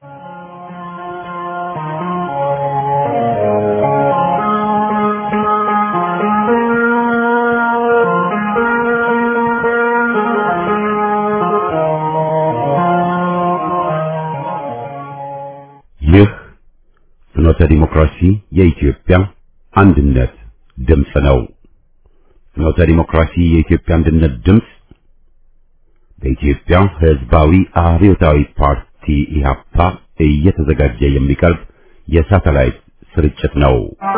ይህ ፍኖተ ዲሞክራሲ የኢትዮጵያ አንድነት ድምፅ ነው። ፍኖተ ዲሞክራሲ የኢትዮጵያ አንድነት ድምፅ በኢትዮጵያ ሕዝባዊ አብዮታዊ ፓርቲ ኢህአፓ እየተዘጋጀ የሚቀርብ የሳተላይት ስርጭት ነው።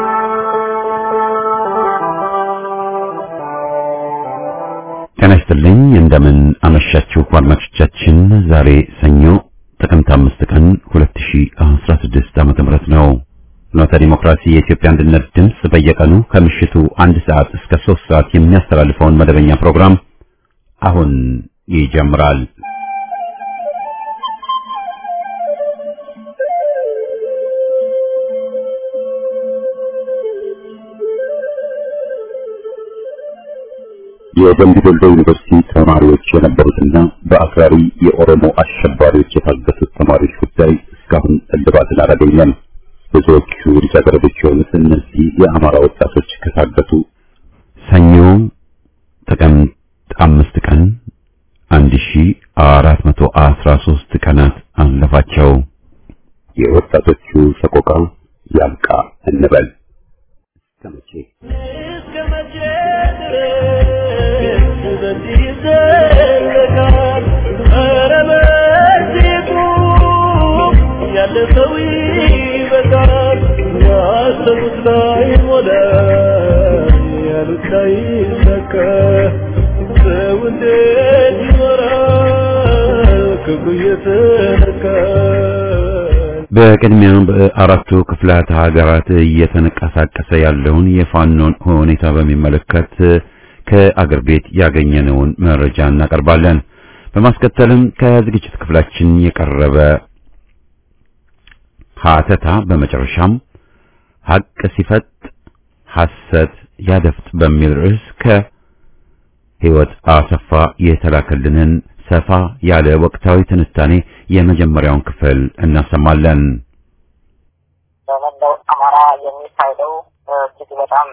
ጤና ይስጥልኝ። እንደምን አመሻችሁ አድማጮቻችን። ዛሬ ሰኞ ጥቅምት አምስት ቀን 2016 ዓመተ ምህረት ነው። ፍኖተ ዲሞክራሲ የኢትዮጵያ አንድነት ድምፅ በየቀኑ ከምሽቱ አንድ ሰዓት እስከ ሶስት ሰዓት የሚያስተላልፈውን መደበኛ ፕሮግራም አሁን ይጀምራል። የደምቢ ዶሎ ዩኒቨርሲቲ ተማሪዎች የነበሩትና በአክራሪ የኦሮሞ አሸባሪዎች የታገቱት ተማሪዎች ጉዳይ እስካሁን እልባትን አላገኘም። ብዙዎቹ ልጃገረዶች የሆኑት እነዚህ የአማራ ወጣቶች ከታገቱ ሰኞ ጥቅምት አምስት ቀን አንድ ሺ አራት መቶ አስራ ሶስት ቀናት አለፋቸው። የወጣቶቹ ሰቆቃ ያብቃ እንበል። እስከ መቼ እስከ መቼ ድረስ በዚህ ይዘለቃል? ኧረ በዚህ ቁም፣ ያለፈው ይበቃል። ያሰቡት ላይ ሞላ፣ ያሉት ላይ ይሳካ። ሰው እንዴት ይኖራል ክብሩ እየተነካ? በቅድሚያ በአራቱ ክፍላተ ሀገራት እየተንቀሳቀሰ ያለውን የፋኖን ሁኔታ በሚመለከት ከአገር ቤት ያገኘነውን መረጃ እናቀርባለን። በማስከተልም ከዝግጅት ክፍላችን የቀረበ ሀተታ፣ በመጨረሻም ሀቅ ሲፈጥ ሐሰት ያደፍጥ በሚል ርዕስ ከህይወት አሰፋ የተላከልንን ሰፋ ያለ ወቅታዊ ትንታኔ የመጀመሪያውን ክፍል እናሰማለን። በመላው አማራ የሚካሄደው እጅግ በጣም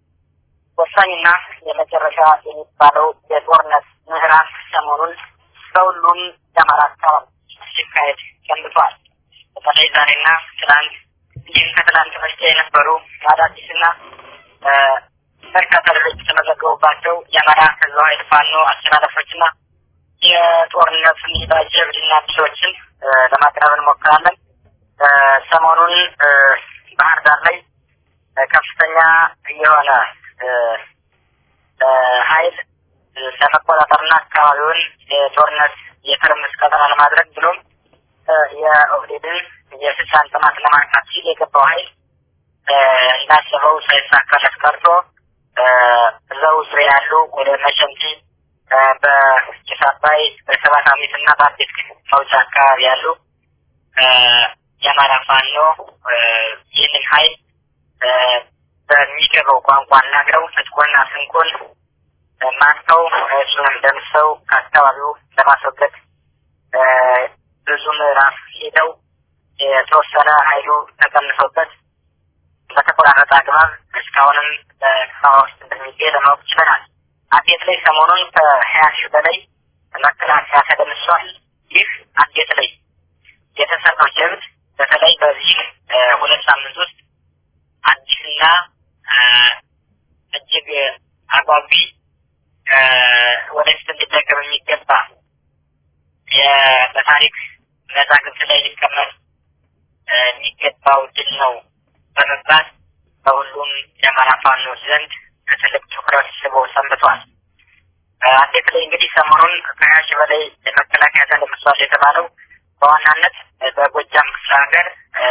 ወሳኝና የመጨረሻ የሚባለው የጦርነት ምዕራፍ ሰሞኑን በሁሉም የአማራ አካባቢ ሲካሄድ ሰንብቷል። በተለይ ዛሬና ትናንት እንዲሁም ከትናንት በስቲያ የነበሩ አዳዲስና እ፣ በርካታ ድሎች የተመዘገቡባቸው የአማራ ህዝባዊ ኃይል ፋኖ አስተላለፎችና የጦርነት ሜዳ ጀብድና ድሎችን እ፣ ለማቅረብ እንሞክራለን። እ፣ ሰሞኑን እ፣ ባህር ዳር ላይ እ፣ ከፍተኛ የሆነ እ፣ እ፣ ኃይል እ፣ ለመቆጣጠርና አካባቢውን የጦርነት የትርምስ ቀጠና ለማድረግ ብሎም እ፣ የኦህዴድን የስልጣን ጥማት ለማርካት ሲል የገባው ኃይል እ፣ እንዳሰበው ሳይሳካለት ቀርቶ እ፣ እዛው ዙሪያ ያሉ ወደ መሸንቲ እ፣ በጭስ አባይ በሰባት አሜት እና በአዲስ መውጫ አካባቢ ያሉ እ፣ የአማራ ፋኖ እ፣ ይህንን ኃይል እ፣ በሚገባው ቋንቋ አናግረው ትጥቁንና ስንቁን እ፣ ማርከው እሱንም ደምሰው ከአካባቢው ለማስወገድ እ፣ ብዙ ምዕራፍ ሄደው የተወሰነ ኃይሉ ተቀንሶበት በተቆራረጠ አግባብ እስካሁንም በከተማ ውስጥ እንደሚገኝ ለማወቅ ችለናል። አዴት ላይ ሰሞኑን ከሀያ ሺህ በላይ መከላከያ ተደምሷል። ይህ አዴት ላይ የተሰራው ጀብድ በተለይ በዚህ እ፣ ሁለት ሳምንት ውስጥ አዲስና እ፣ እጅግ አጓጊ እ፣ ወደፊት እንዲደገም የሚገባ የ- በታሪክ መዛግብት ላይ ሊቀመጥ እ፣ የሚገባው ድል ነው በመባል በሁሉም የአማራ ፋኖች ዘንድ ትልቅ ትኩረት ስቦ ሰንብቷል። አዴት ላይ እንግዲህ ሰሞኑን ከሀያ ሺህ በላይ የመከላከያ ተደምሷል የተባለው በዋናነት በጎጃም ክፍለ ሀገር እ፣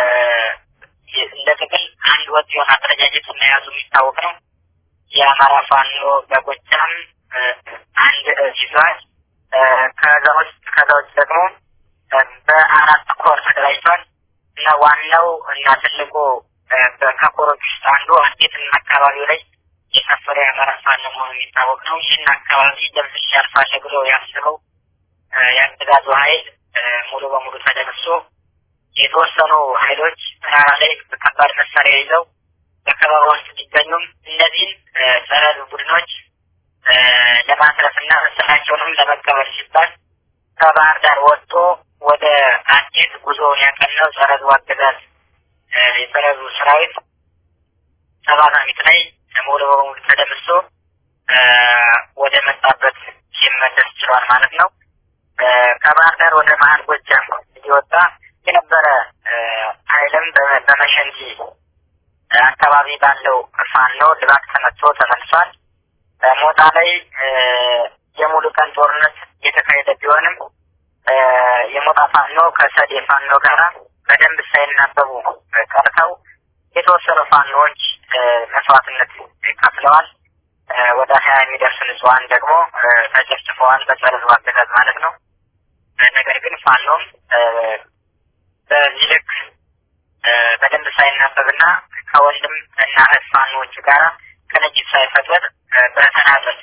እንደ ጥቅል አንድ ወጥ የሆነ አደረጃጀት መያዙ የሚታወቅ ነው። የአማራ ፋኖ በጎጃም እ፣ አንድ እዝ ይዟል። እ፣ ከዛ ውስጥ ከዛ ውጭ ደግሞ እ፣ በአራት ኮር ተደራጅቷል እና ዋናው እና ትልቁ እ፣ በ- ከኮሮች ውስጥ አንዱ አዴትን አካባቢው ላይ የሰፈረ የአማራ ፋኖ መሆኑ የሚታወቅ ነው። ይህን አካባቢ ደምስሽ ያልፋለ ብሎ ያስበው እ፣ የአገዛዙ ኃይል እ፣ ሙሉ በሙሉ ተደምሶ የተወሰኑ ኃይሎች ተራራ ላይ ከባድ መሳሪያ ይዘው በከበባ ውስጥ ቢገኙም እነዚህን ጸረ ቡድኖች ለማስረፍና መሰላቸውንም ለመቀበል ሲባል ከባህር ዳር ወጥቶ ወደ አዴት ጉዞውን ያቀናው ጸረ ሕዝቡ አገዛዝ የጸረ ሕዝቡ ሰራዊት ሰባታሚት ላይ ሙሉ በሙሉ ተደምሶ ወደ መጣበት ሲመለስ ችሏል ማለት ነው። ከባህር ዳር ወደ መሀል ጎጃም እየወጣ የነበረ ኃይልም በመሸንቲ አካባቢ ባለው ፋኖ ድባቅ ተመቶ ተመልሷል። ሞጣ ላይ የሙሉ ቀን ጦርነት የተካሄደ ቢሆንም የሞጣ ፋኖ ከሰዴ ፋኖ ጋራ በደንብ ሳይናበቡ ቀርተው የተወሰኑ ፋኖዎች መስዋዕትነት ከፍለዋል። ወደ ሀያ የሚደርሱ ንጹሐን ደግሞ ተጨፍጭፈዋል፣ በጸረ ሕዝቡ አገዛዝ ማለት ነው። ነገር ግን ፋኖም በዚህ ልክ በደንብ ሳይናበብና ከወንድም እና እህት ፋኖዎቹ ጋራ ቅንጅት ሳይፈጥር በተናጠል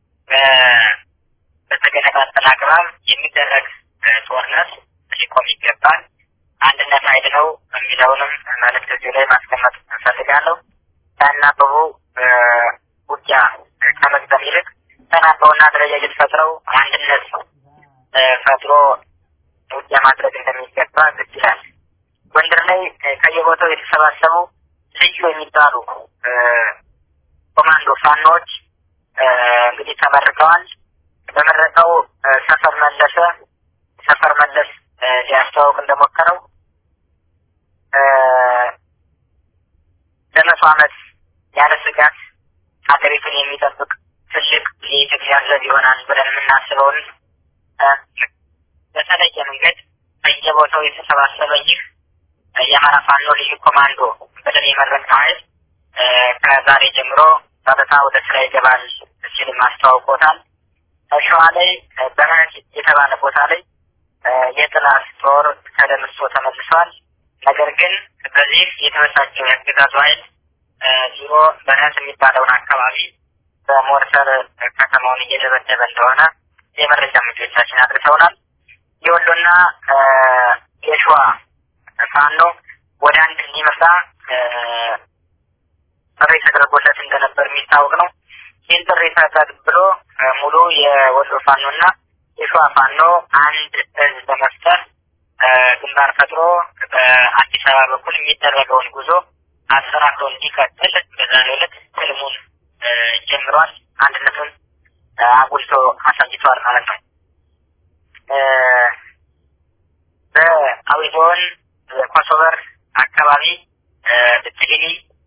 በተገነጣጠለ አግባብ የሚደረግ ጦርነት ሊቆም ይገባል። አንድነት ኃይል ነው የሚለውንም መልእክት እዚሁ ላይ ማስቀመጥ እንፈልጋለሁ። ሳይናበቡ ውጊያ ከመግጠም ይልቅ ተናበውና አደረጃጀት ፈጥረው አንድነት ፈጥሮ ውጊያ ማድረግ እንደሚገባ ግድ ይላል። ጎንደር ላይ ከየቦታው የተሰባሰቡ ልዩ የሚባሉ ኮማንዶ ፋኖች እንግዲህ ተመርቀዋል። በመረቀው ሰፈር መለሰ ሰፈር መለስ ሊያስተዋውቅ እንደሞከረው ለመቶ ዓመት ያለ ስጋት ሀገሪቱን የሚጠብቅ ትልቅ የኢትዮጵያ ዘብ ይሆናል ብለን የምናስበውን በተለየ መንገድ በየቦታው የተሰባሰበ ይህ የአማራ ፋኖ ልዩ ኮማንዶ ብለን የመረቀ ኃይል ከዛሬ ጀምሮ በበታ ወደ ስራ ይገባል ሲልም አስተዋውቆታል። ሸዋ ላይ በህት የተባለ ቦታ ላይ የጥላት ጦር ተደምሶ ተመልሷል። ነገር ግን በዚህ የተበሳጨው የአገዛዙ ኃይል ዙሮ በህት የሚባለውን አካባቢ በሞርተር ከተማውን እየደበደበ እንደሆነ የመረጃ ምንጮቻችን አድርሰውናል። የወሎና የሸዋ ፋኖ ወደ አንድ እንዲመጣ ጥሪ ተደርጎለት እንደነበር የሚታወቅ ነው። ይህን ጥሪ ተቀብሎ ሙሉ የወሎ ፋኖና የሸዋ ፋኖ አንድ እዝ በመፍጠር ግንባር ፈጥሮ በአዲስ አበባ በኩል የሚደረገውን ጉዞ አጠናክሮ እንዲቀጥል በዛሬው ዕለት ህልሙን ጀምሯል። አንድነቱን አጉልቶ አሳይተዋል ማለት ነው። በአዊ ዞን ኮሶበር አካባቢ ብትግኒ፣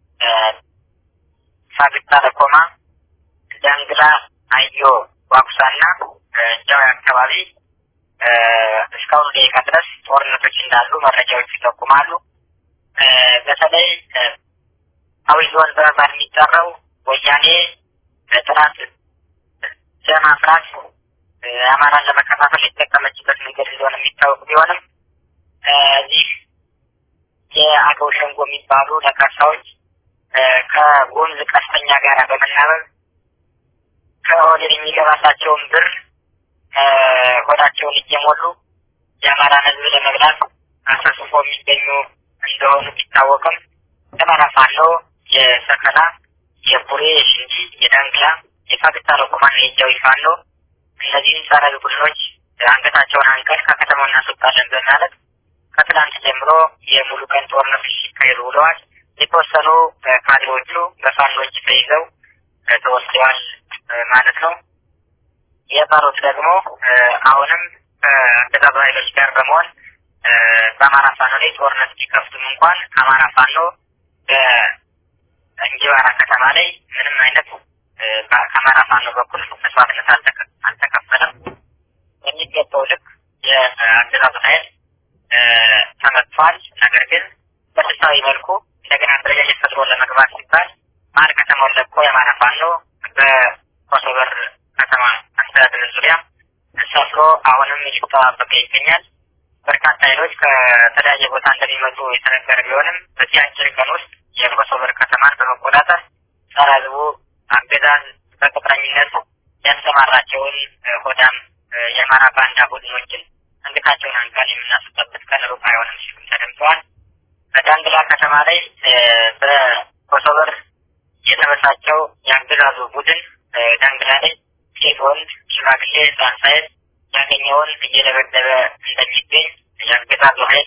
ሳግታ ለኮማ፣ ዳንግላ፣ አዮ፣ ዋኩሳና ጃዊ አካባቢ እስካሁን ደቂቃ ድረስ ጦርነቶች እንዳሉ መረጃዎች ይጠቁማሉ። በተለይ አዊ ዞን በመባል የሚጠራው ወያኔ ጥራት ለማፍራት አማራን ለመከፋፈል የተጠቀመችበት መንገድ እንደሆነ የሚታወቅ ቢሆንም እዚህ የአገው ሸንጎ የሚባሉ ነቀርሳዎች ከጎንዝ ቀስተኛ ጋር በመናበብ ከኦህዴድ የሚገባላቸውን ብር ሆዳቸውን እየሞሉ የአማራን ሕዝብ ለመብላት አሰስፎ የሚገኙ እንደሆኑ ቢታወቅም የአማራ ፋኖ የሰከላ፣ የቡሬ፣ የሽንዲ፣ የዳንግላ፣ የፋግታ ለኮማና የጃዊ ፋኖ እነዚህን ጸረ ቡድኖች አንገታቸውን አንቀል ከከተማው እናስወጣለን በማለት ከትላንት ጀምሮ የሙሉ ቀን ጦርነቶች ሲካሄዱ ውለዋል። የተወሰኑ ካድሬዎቹ በፋኖች ተይዘው ተወስደዋል ማለት ነው። የቀሩት ደግሞ አሁንም ከአገዛዙ ኃይሎች ጋር በመሆን በአማራ ፋኖ ላይ ጦርነት ቢከፍቱም እንኳን አማራ ፋኖ በእንጂባራ ከተማ ላይ ምንም አይነት ከአማራ ፋኖ በኩል መስዋዕትነት አልተከፈለም። የሚገባው ልክ የአገዛዙ ኃይል ተመቷል። ነገር ግን በስልታዊ መልኩ እንደገና አደረጃጀት ፈጥሮ ለመግባት ሲባል መሀል ከተማውን ለቆ የአማራ ፋኖ በኮሶበር ከተማ አስተዳደር ዙሪያ ሰፍሮ አሁንም እየተጠባበቀ ይገኛል። በርካታ ኃይሎች ከተለያየ ቦታ እንደሚመጡ የተነገረ ቢሆንም በዚህ አጭር ቀን ውስጥ የኮሶበር ከተማን በመቆጣጠር ጸረ ሕዝቡ አገዛዝ በቅጥረኝነት ያሰማራቸውን ሆዳም የአማራ ባንዳ ቡድኖችን አንገታቸውን አንቀን የምናስወጣበት ቀን ሩቅ አይሆንም ሲሉም ተደምጠዋል። ከተማ ላይ በኮሶበር የተበሳጨው የአገዛዙ ቡድን ዳንግላ ላይ ሴት፣ ወንድ፣ ሽማግሌ፣ ህፃን ሳይል ያገኘውን እየደበደበ እንደሚገኝ የአገዛዙ ኃይል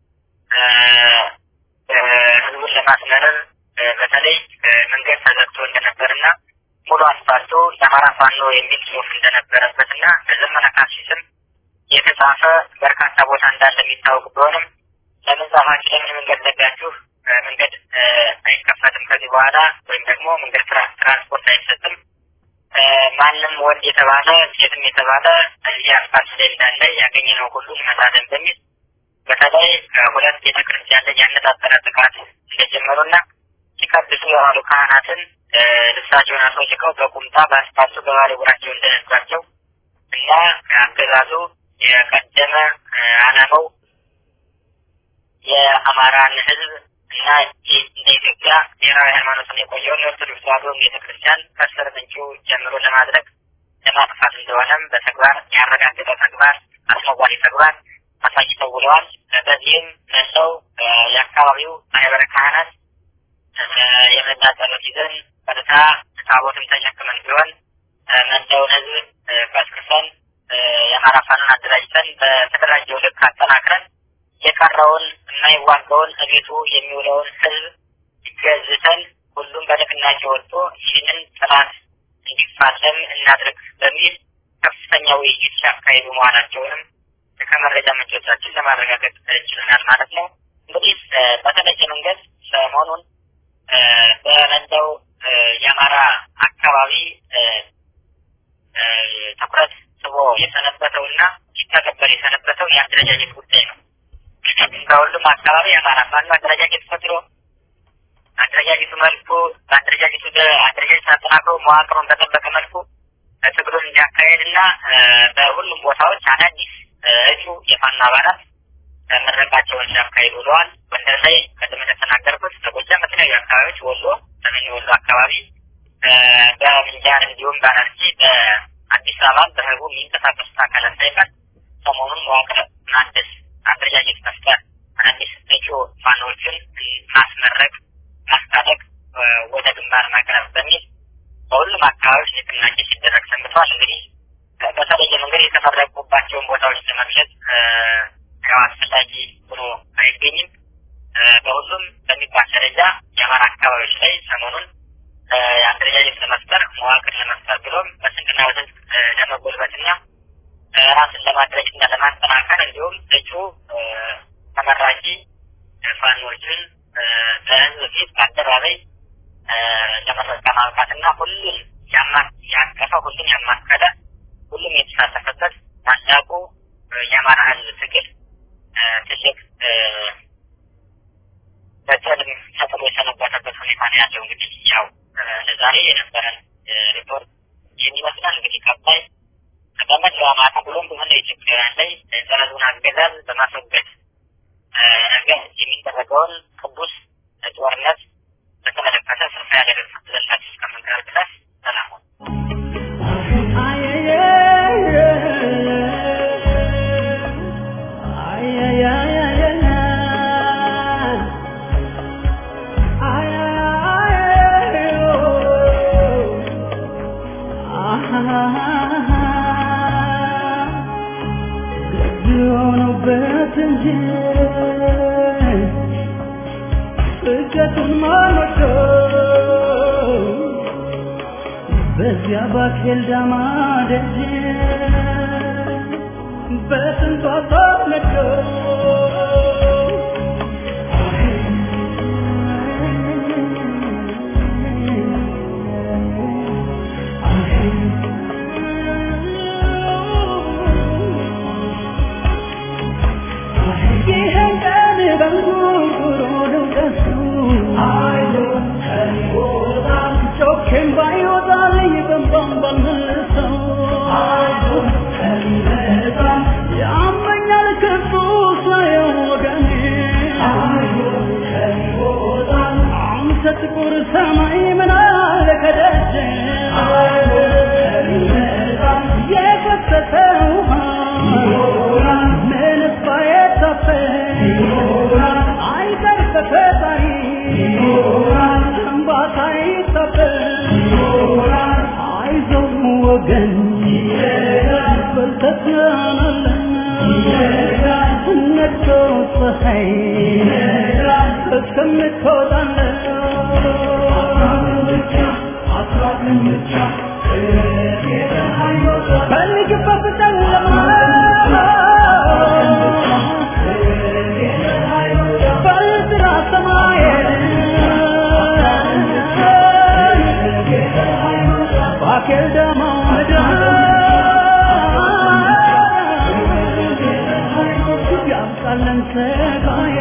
ህዝቡን ለማስመረር በተለይ መንገድ ተዘግቶ እንደነበርና ሙሉ አስፋልቱ የአማራ ፋኖ የሚል ጽሁፍ እንደነበረበትና በዘመነ ካሴ ስም የተጻፈ በርካታ ቦታ እንዳለ የሚታወቅ ቢሆንም ለምን ጻፋችሁ? ለምን መንገድ ዘጋችሁ? መንገድ አይከፈትም ከዚህ በኋላ ወይም ደግሞ መንገድ ትራንስፖርት አይሰጥም። ማንም ወንድ የተባለ ሴትም የተባለ እዚህ አስፋልት ላይ እንዳለ ያገኘነው ሁሉ እንመታለን በሚል በተለይ ሁለት ቤተክርስቲያን ላይ ያነጣጠረ ጥቃት እንደጀመሩና ሲቀድሱ የዋሉ ካህናትን ልብሳቸውን አስወልቀው በቁምጣ በአስፋልቱ በባዶ እግራቸው እንደነዷቸው እና አገዛዙ የቀደመ ዓላማው የአማራን ሕዝብ እና እንደ ኢትዮጵያ ብሔራዊ ሃይማኖትን የቆየውን የኦርቶዶክስ ተዋሕዶ ቤተክርስቲያን ከስር ምንጩ ጀምሮ ለማድረግ ለማጥፋት እንደሆነም በተግባር ያረጋገጠ ተግባር አስነዋሪ ተግባር አሳይተው ውለዋል። በዚህም መሰው የአካባቢው ማህበረ ካህናት የመጣ ጸሎት ይዘን ቀጥታ ታቦትን ተሸክመን ቢሆን መላውን ህዝብ ቀስቅሰን የአማራ ፋኖን አደራጅተን በተደራጀው ልክ አጠናክረን የቀረውን የማይዋጋውን እቤቱ የሚውለውን ህዝብ ገዝተን ሁሉም በንቅናቄ ወጥቶ ይህንን ጥላት እንዲፋለም እናድርግ በሚል ከፍተኛ ውይይት ሲያካሂዱ መሆናቸውንም ከመረጃ ምንጮቻችን ለማረጋገጥ ችለናል ማለት ነው። እንግዲህ በተለየ መንገድ ሰሞኑን በመላው የአማራ አካባቢ ትኩረት ስቦ የሰነበተው እና ሲተገበር የሰነበተው የአደረጃጀት ጉዳይ ነው። በሁሉም አካባቢ የአማራ ፋኖ አደረጃጀት ፈጥሮ አደረጃጀቱ መልኩ በአደረጃጀቱ አደረጃጀት አጠናክሮ መዋቅሩን በጠበቀ መልኩ ትግሉን እንዲያካሄድ እና በሁሉም ቦታዎች አዳዲስ እጩ የፋኖ አባላት ምረቃቸውን ሲያካሂዱ ውለዋል። ጎንደር ላይ ቅድም እንደተናገርኩት በጎጃም በተለያዩ አካባቢዎች፣ ወሎ፣ ሰሜን ወሎ አካባቢ፣ በምንጃር እንዲሁም በአርሲ በአዲስ አበባ በህቡ የሚንቀሳቀሱት አካላት ሳይቀር ሰሞኑን መዋቅር ማደስ፣ አደረጃጀት መፍጠር፣ አዳዲስ እጩ ፋኖዎችን ማስመረቅ፣ ማስታጠቅ፣ ወደ ግንባር ማቅረብ በሚል በሁሉም አካባቢዎች ንቅናቄ ሲደረግ ሰንብተዋል። እንግዲህ በተለየ መንገድ የተመረቁባቸውን ቦታዎች ለመግለጽ ያው አስፈላጊ ሆኖ አይገኝም። በሁሉም በሚባል ደረጃ የአማራ አካባቢዎች ላይ ሰሞኑን አደረጃጀት ለመፍጠር መዋቅር ለመፍጠር ብሎም በስንቅና በስንቅ ለመጎልበትና ራስን ለማድረጅና ለማጠናከር እንዲሁም እጩ ተመራቂ ፋኖችን በህዝብ ፊት በአደባባይ ለመረቃ ማብቃትና ሁሉም ያቀፈ ሁሉም ያማከለ ሁሉም የተሳተፈበት ታላቁ የአማራ ህዝብ ትግል ትልቅ በትልም ተጥሎ የሰነበተበት ሁኔታ ነው ያለው። እንግዲህ ያው ለዛሬ የነበረን ሪፖርት ይህን ይመስላል። እንግዲህ ቀጣይ በመላው አማራ ብሎም በመላው ኢትዮጵያውያን ላይ ጸረዙን አገዛዝ በማስወገድ ነገር የሚደረገውን ቅዱስ ጦርነት በተመለከተ ሰፋ ያለ ዘላችሁ እስከምንቀርብ ድረስ ሰላም በዚያ ባኬል ዳማ ደጅ በስንቷ ተነገው ይህን ቀን በንጉርጉሮ ነው ደሱ ጮኬም ባይወጣልኝ በንባም ባልመልሰው ያመኛል ክፉ ሳየው ወገኔ አንተ ጥቁር ሰማይ ምን አለ ከደጀ የፈሰሰ ውሃ ምንስ ባይታፈስ አይቀር በፈጣሪ ወገን በልተትናናለን ነግቶ ፀሐይ እስከምትወጣለን በልግበት ጨለማ በጥራ ሰማይ ባኬል ደማው ምድር ያምጣለን ሰጋዬ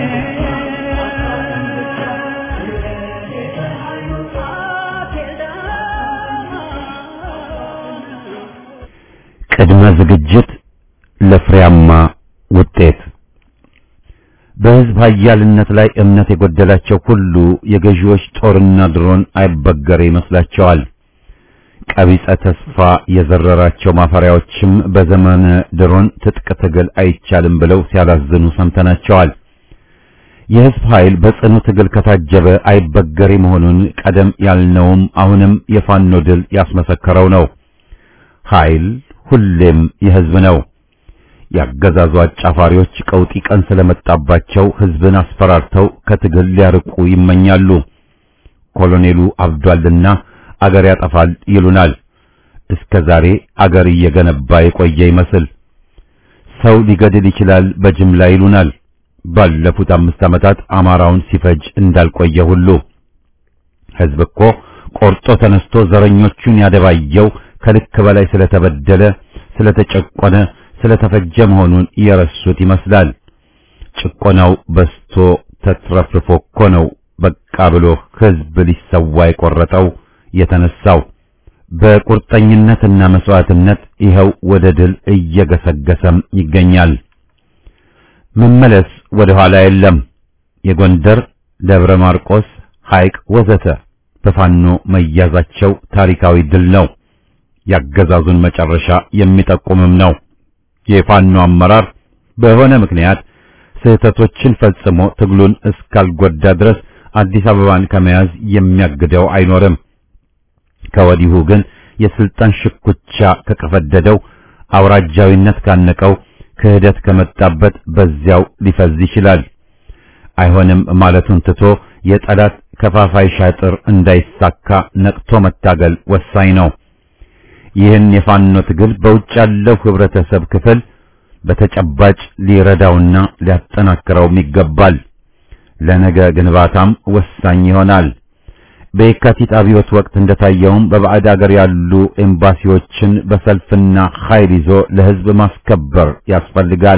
ቅድመ ዝግጅት ለፍሬያማ ውጤት በሕዝብ ኃያልነት ላይ እምነት የጎደላቸው ሁሉ የገዢዎች ጦርና ድሮን አይበገሬ ይመስላቸዋል። ቀቢጸ ተስፋ የዘረራቸው ማፈሪያዎችም በዘመነ ድሮን ትጥቅ ትግል አይቻልም ብለው ሲያላዝኑ ሰምተናቸዋል። የሕዝብ ኃይል በጽኑ ትግል ከታጀበ አይበገሬ መሆኑን ቀደም ያልነውም አሁንም የፋኖ ድል ያስመሰከረው ነው። ኃይል ሁሌም የሕዝብ ነው። ያገዛዙ አጫፋሪዎች ቀውጢ ቀን ስለመጣባቸው ሕዝብን አስፈራርተው ከትግል ሊያርቁ ይመኛሉ። ኮሎኔሉ አብዷልና አገር ያጠፋል ይሉናል። እስከ ዛሬ አገር እየገነባ የቆየ ይመስል ሰው ሊገድል ይችላል በጅምላ ይሉናል። ባለፉት አምስት ዓመታት አማራውን ሲፈጅ እንዳልቆየ ሁሉ ሕዝብ እኮ ቆርጦ ተነስቶ ዘረኞቹን ያደባየው ከልክ በላይ ስለተበደለ፣ ስለተጨቆነ፣ ስለተፈጀ መሆኑን የረሱት ይመስላል። ጭቆናው በስቶ ተትረፍርፎ እኮ ነው በቃ ብሎ ሕዝብ ሊሰዋ የቆረጠው የተነሳው። በቁርጠኝነትና መስዋዕትነት ይኸው ወደ ድል እየገሰገሰም ይገኛል። መመለስ ወደ ኋላ የለም። የጎንደር፣ ደብረ ማርቆስ፣ ሐይቅ ወዘተ በፋኖ መያዛቸው ታሪካዊ ድል ነው። ያገዛዙን መጨረሻ የሚጠቁምም ነው። የፋኖ አመራር በሆነ ምክንያት ስህተቶችን ፈጽሞ ትግሉን እስካልጎዳ ድረስ አዲስ አበባን ከመያዝ የሚያግደው አይኖርም። ከወዲሁ ግን የስልጣን ሽኩቻ ከቀፈደደው፣ አውራጃዊነት ካነቀው፣ ክህደት ከመጣበት በዚያው ሊፈዝ ይችላል። አይሆንም ማለቱን ትቶ የጠላት ከፋፋይ ሻጥር እንዳይሳካ ነቅቶ መታገል ወሳኝ ነው። ይህን የፋኖ ትግል በውጭ ያለው ህብረተሰብ ክፍል በተጨባጭ ሊረዳውና ሊያጠናክረውም ይገባል። ለነገ ግንባታም ወሳኝ ይሆናል። በየካቲት አብዮት ወቅት እንደታየውም በባዕድ አገር ያሉ ኤምባሲዎችን በሰልፍና ኃይል ይዞ ለህዝብ ማስከበር ያስፈልጋል።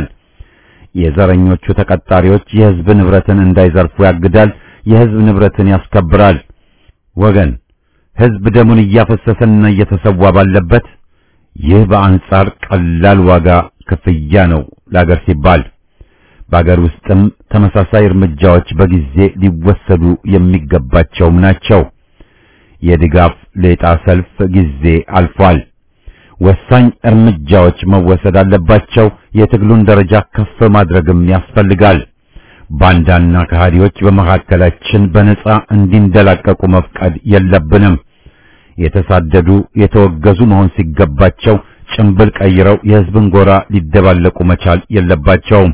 የዘረኞቹ ተቀጣሪዎች የህዝብ ንብረትን እንዳይዘርፉ ያግዳል፣ የህዝብ ንብረትን ያስከብራል። ወገን ህዝብ ደሙን እያፈሰሰና እየተሰዋ ባለበት ይህ በአንጻር ቀላል ዋጋ ክፍያ ነው ለአገር ሲባል። በአገር ውስጥም ተመሳሳይ እርምጃዎች በጊዜ ሊወሰዱ የሚገባቸውም ናቸው። የድጋፍ ሌጣ ሰልፍ ጊዜ አልፏል። ወሳኝ እርምጃዎች መወሰድ አለባቸው። የትግሉን ደረጃ ከፍ ማድረግም ያስፈልጋል። ባንዳና ከሃዲዎች በመካከላችን በነጻ እንዲንደላቀቁ መፍቀድ የለብንም። የተሳደዱ የተወገዙ መሆን ሲገባቸው ጭንብል ቀይረው የህዝብን ጎራ ሊደባለቁ መቻል የለባቸውም።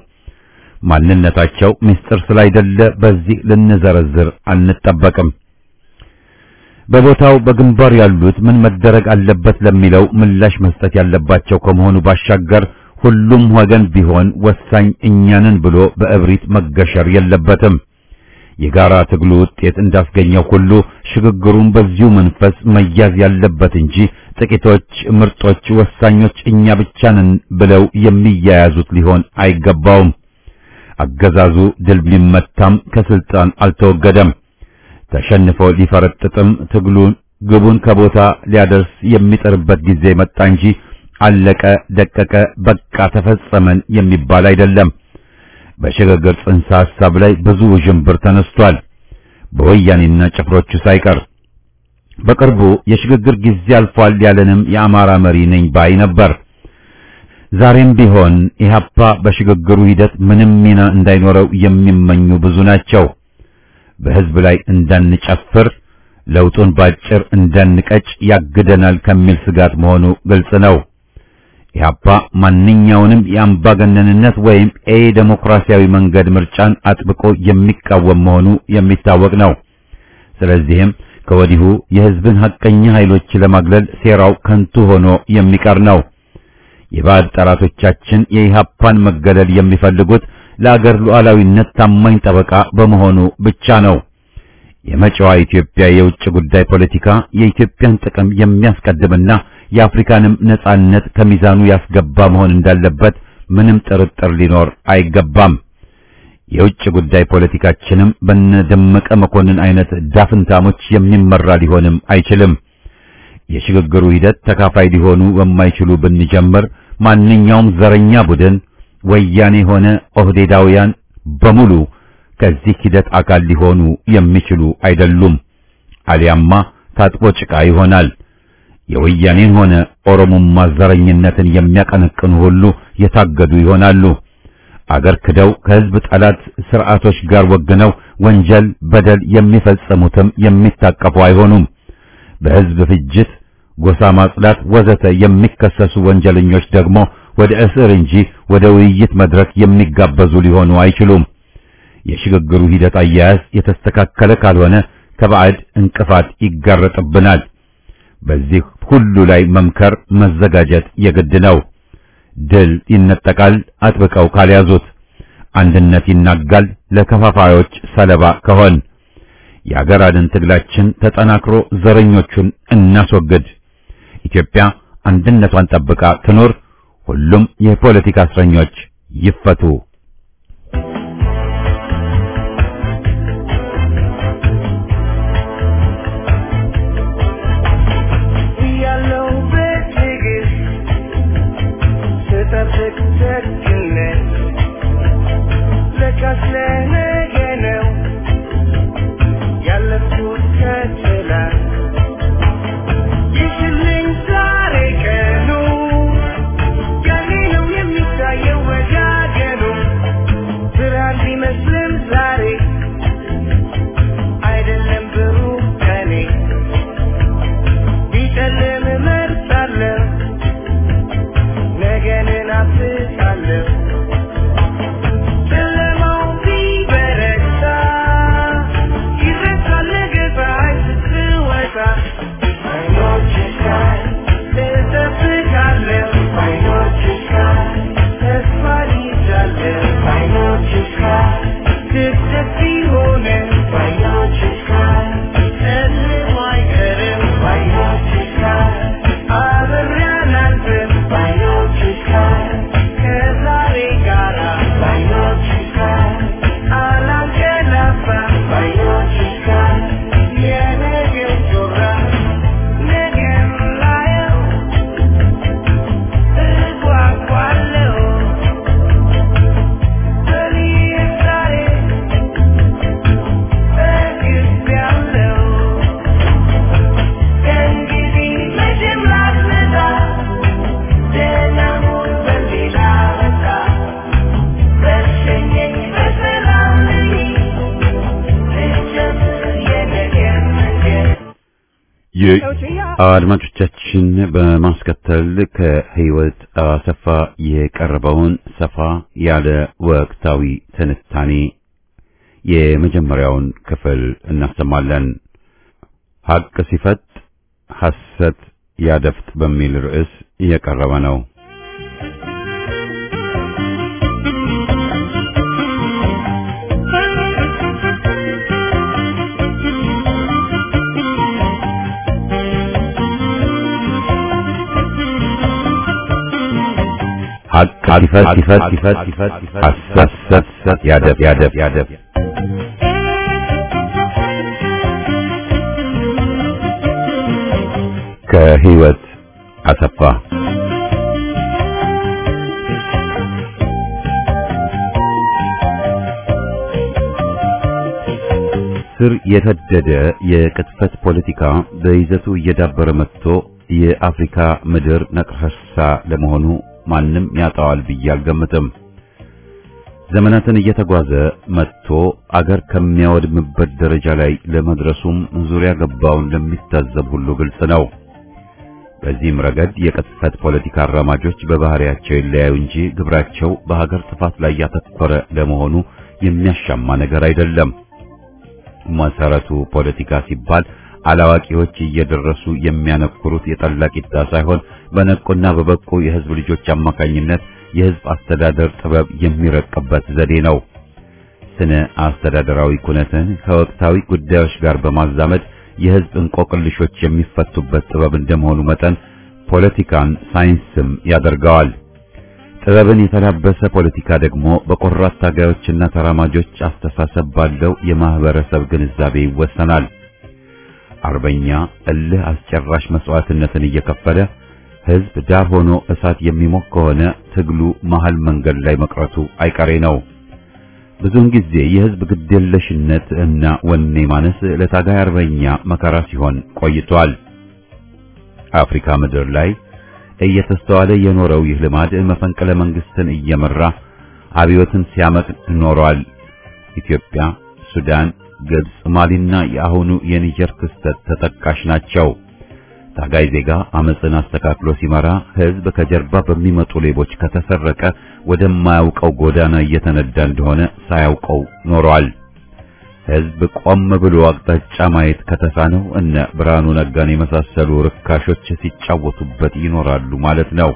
ማንነታቸው ምስጢር ስላይደለ በዚህ ልንዘረዝር አንጠበቅም። በቦታው በግንባር ያሉት ምን መደረግ አለበት ለሚለው ምላሽ መስጠት ያለባቸው ከመሆኑ ባሻገር ሁሉም ወገን ቢሆን ወሳኝ እኛንን ብሎ በእብሪት መገሸር የለበትም። የጋራ ትግሉ ውጤት እንዳስገኘው ሁሉ ሽግግሩን በዚሁ መንፈስ መያዝ ያለበት እንጂ ጥቂቶች ምርጦች ወሳኞች እኛ ብቻ ነን ብለው የሚያያዙት ሊሆን አይገባውም። አገዛዙ ድል ቢመታም ከስልጣን አልተወገደም። ተሸንፎ ሊፈረጥጥም ትግሉን ግቡን ከቦታ ሊያደርስ የሚጥርበት ጊዜ መጣ እንጂ አለቀ፣ ደቀቀ፣ በቃ ተፈጸመን የሚባል አይደለም። በሽግግር ጽንሰ ሐሳብ ላይ ብዙ ውዥንብር ተነስቷል፣ በወያኔና ጭፍሮቹ ሳይቀር። በቅርቡ የሽግግር ጊዜ አልፏል ያለንም የአማራ መሪ ነኝ ባይ ነበር። ዛሬም ቢሆን ኢህአፓ በሽግግሩ ሂደት ምንም ሚና እንዳይኖረው የሚመኙ ብዙ ናቸው። በህዝብ ላይ እንዳንጨፍር ለውጡን ባጭር እንዳንቀጭ ያግደናል ከሚል ስጋት መሆኑ ግልጽ ነው። ኢህአፓ ማንኛውንም የአምባገነንነት ወይም ኤ ዴሞክራሲያዊ መንገድ ምርጫን አጥብቆ የሚቃወም መሆኑ የሚታወቅ ነው። ስለዚህም ከወዲሁ የህዝብን ሐቀኛ ኃይሎች ለማግለል ሴራው ከንቱ ሆኖ የሚቀር ነው። የባዕድ ጠላቶቻችን የኢህአፓን መገለል የሚፈልጉት ለአገር ሉዓላዊነት ታማኝ ጠበቃ በመሆኑ ብቻ ነው። የመጪዋ ኢትዮጵያ የውጭ ጉዳይ ፖለቲካ የኢትዮጵያን ጥቅም የሚያስቀድምና የአፍሪካንም ነጻነት ከሚዛኑ ያስገባ መሆን እንዳለበት ምንም ጥርጥር ሊኖር አይገባም። የውጭ ጉዳይ ፖለቲካችንም በነደመቀ መኮንን አይነት ዳፍንታሞች የሚመራ ሊሆንም አይችልም። የሽግግሩ ሂደት ተካፋይ ሊሆኑ በማይችሉ ብንጀምር ማንኛውም ዘረኛ ቡድን ወያኔ ሆነ ኦህዴዳውያን በሙሉ ከዚህ ሂደት አካል ሊሆኑ የሚችሉ አይደሉም። አሊያማ ታጥቦ ጭቃ ይሆናል። የወያኔን ሆነ ኦሮሞማ ዘረኝነትን የሚያቀነቅኑ ሁሉ የታገዱ ይሆናሉ። አገር ክደው ከህዝብ ጠላት ስርዓቶች ጋር ወግነው ወንጀል፣ በደል የሚፈጽሙትም የሚታቀፉ አይሆኑም። በህዝብ ፍጅት፣ ጎሳ ማጽዳት ወዘተ የሚከሰሱ ወንጀለኞች ደግሞ ወደ እስር እንጂ ወደ ውይይት መድረክ የሚጋበዙ ሊሆኑ አይችሉም። የሽግግሩ ሂደት አያያዝ የተስተካከለ ካልሆነ ከባዕድ እንቅፋት ይጋረጥብናል። በዚህ ሁሉ ላይ መምከር፣ መዘጋጀት የግድ ነው። ድል ይነጠቃል አጥብቀው ካልያዙት፣ አንድነት ይናጋል ለከፋፋዮች ሰለባ ከሆን። የአገር አድን ትግላችን ተጠናክሮ ዘረኞቹን እናስወግድ። ኢትዮጵያ አንድነቷን ጠብቃ ትኖር። ሁሉም የፖለቲካ እስረኞች ይፈቱ። እያለው በትዕግስት ስጠብቅ ደግነት ለካስ ለነገ ነው ያለፍኩት ከትላንት ይሽልኝ ዛሬ ቀኑ ያኔ ነው የሚታየው ወጋገኑ ብርሃን ቢመስልም ዛሬ አይደለም ብሩህ ቀኔ ቢጨልም እመርጣለሁ ነገን እናፍቃለሁ ጨለማው ቢበረታ ይረሳል ነገ ፀሐይ ስትወጣ አይኖችሽ ላይ እጠብቃለሁ አይኖችሽ ላይ ተስፋ ይዣለሁ አይኖችሽ ላይ ስደት ቢሆንም አይኖችሽ ላይ ጨልሞ አይቀርም አይኖችሽ ላይ አብሬ አላልፍም አይኖችሽ ላይ ከዛሬ ጋራ አይኖችሽ ላይ አላንቀላፋም አይኖችሽ ላይ የነገን ጮራ ነገን ላየው እጓጓለሁ በልዬ ዛሬ ተግቤያለሁ ከእንግዲህ መቼም ላትመጣ ደህና ሁን በሌላ መጣ በሸኘኝ በሰላም ልሂድ ልጀምር የነገን መንገድ አድማጮቻችን በማስከተል ከህይወት አሰፋ የቀረበውን ሰፋ ያለ ወቅታዊ ትንታኔ የመጀመሪያውን ክፍል እናሰማለን። ሀቅ ሲፈጥ ሐሰት ያደፍጥ በሚል ርዕስ የቀረበ ነው። ሀቅ ሲፈጥ ሲፈጥ ሲፈጥ ሲፈጥ ሐሰት ያደፍ ያደፍ ያደፍ ከህይወት አሰፋ ስር የሰደደ የቅጥፈት ፖለቲካ በይዘቱ እየዳበረ መጥቶ የአፍሪካ ምድር ነቀርሳ ለመሆኑ ማንም ያጣዋል ብዬ አልገምትም። ዘመናትን እየተጓዘ መጥቶ አገር ከሚያወድምበት ደረጃ ላይ ለመድረሱም ዙሪያ ገባውን ለሚታዘብ ሁሉ ግልጽ ነው። በዚህም ረገድ የቅጥፈት ፖለቲካ አራማጆች በባህሪያቸው ይለያዩ እንጂ ግብራቸው በሀገር ጥፋት ላይ ያተኮረ ለመሆኑ የሚያሻማ ነገር አይደለም። መሰረቱ ፖለቲካ ሲባል አላዋቂዎች እየደረሱ የሚያነኩሩት የጠላ ቂጣ ሳይሆን በነቁና በበቁ የህዝብ ልጆች አማካኝነት የህዝብ አስተዳደር ጥበብ የሚረቅበት ዘዴ ነው። ስነ አስተዳደራዊ ኩነትን ከወቅታዊ ጉዳዮች ጋር በማዛመድ የህዝብ እንቆቅልሾች የሚፈቱበት ጥበብ እንደመሆኑ መጠን ፖለቲካን ሳይንስም ያደርገዋል። ጥበብን የተላበሰ ፖለቲካ ደግሞ በቆራት ታጋዮችና ተራማጆች አስተሳሰብ ባለው የማህበረሰብ ግንዛቤ ይወሰናል። አርበኛ እልህ አስጨራሽ መስዋዕትነትን እየከፈለ ህዝብ ዳር ሆኖ እሳት የሚሞቅ ከሆነ ትግሉ መሃል መንገድ ላይ መቅረቱ አይቀሬ ነው። ብዙውን ጊዜ የህዝብ ግዴለሽነት እና ወኔ ማነስ ለታጋይ አርበኛ መከራ ሲሆን ቆይቷል። አፍሪካ ምድር ላይ እየተስተዋለ የኖረው ይህ ልማድ መፈንቅለ መንግስትን እየመራ አብዮትን ሲያመቅ ኖሯል። ኢትዮጵያ፣ ሱዳን፣ ግብጽ፣ ማሊና የአሁኑ የኒጀር ክስተት ተጠቃሽ ናቸው። ታጋይ ዜጋ አመፅን አስተካክሎ ሲመራ ህዝብ ከጀርባ በሚመጡ ሌቦች ከተሰረቀ ወደማያውቀው ጎዳና እየተነዳ እንደሆነ ሳያውቀው ኖሯል። ህዝብ ቆም ብሎ አቅጣጫ ማየት ከተሳነው እነ ብርሃኑ ነጋን የመሳሰሉ ርካሾች ሲጫወቱበት ይኖራሉ ማለት ነው።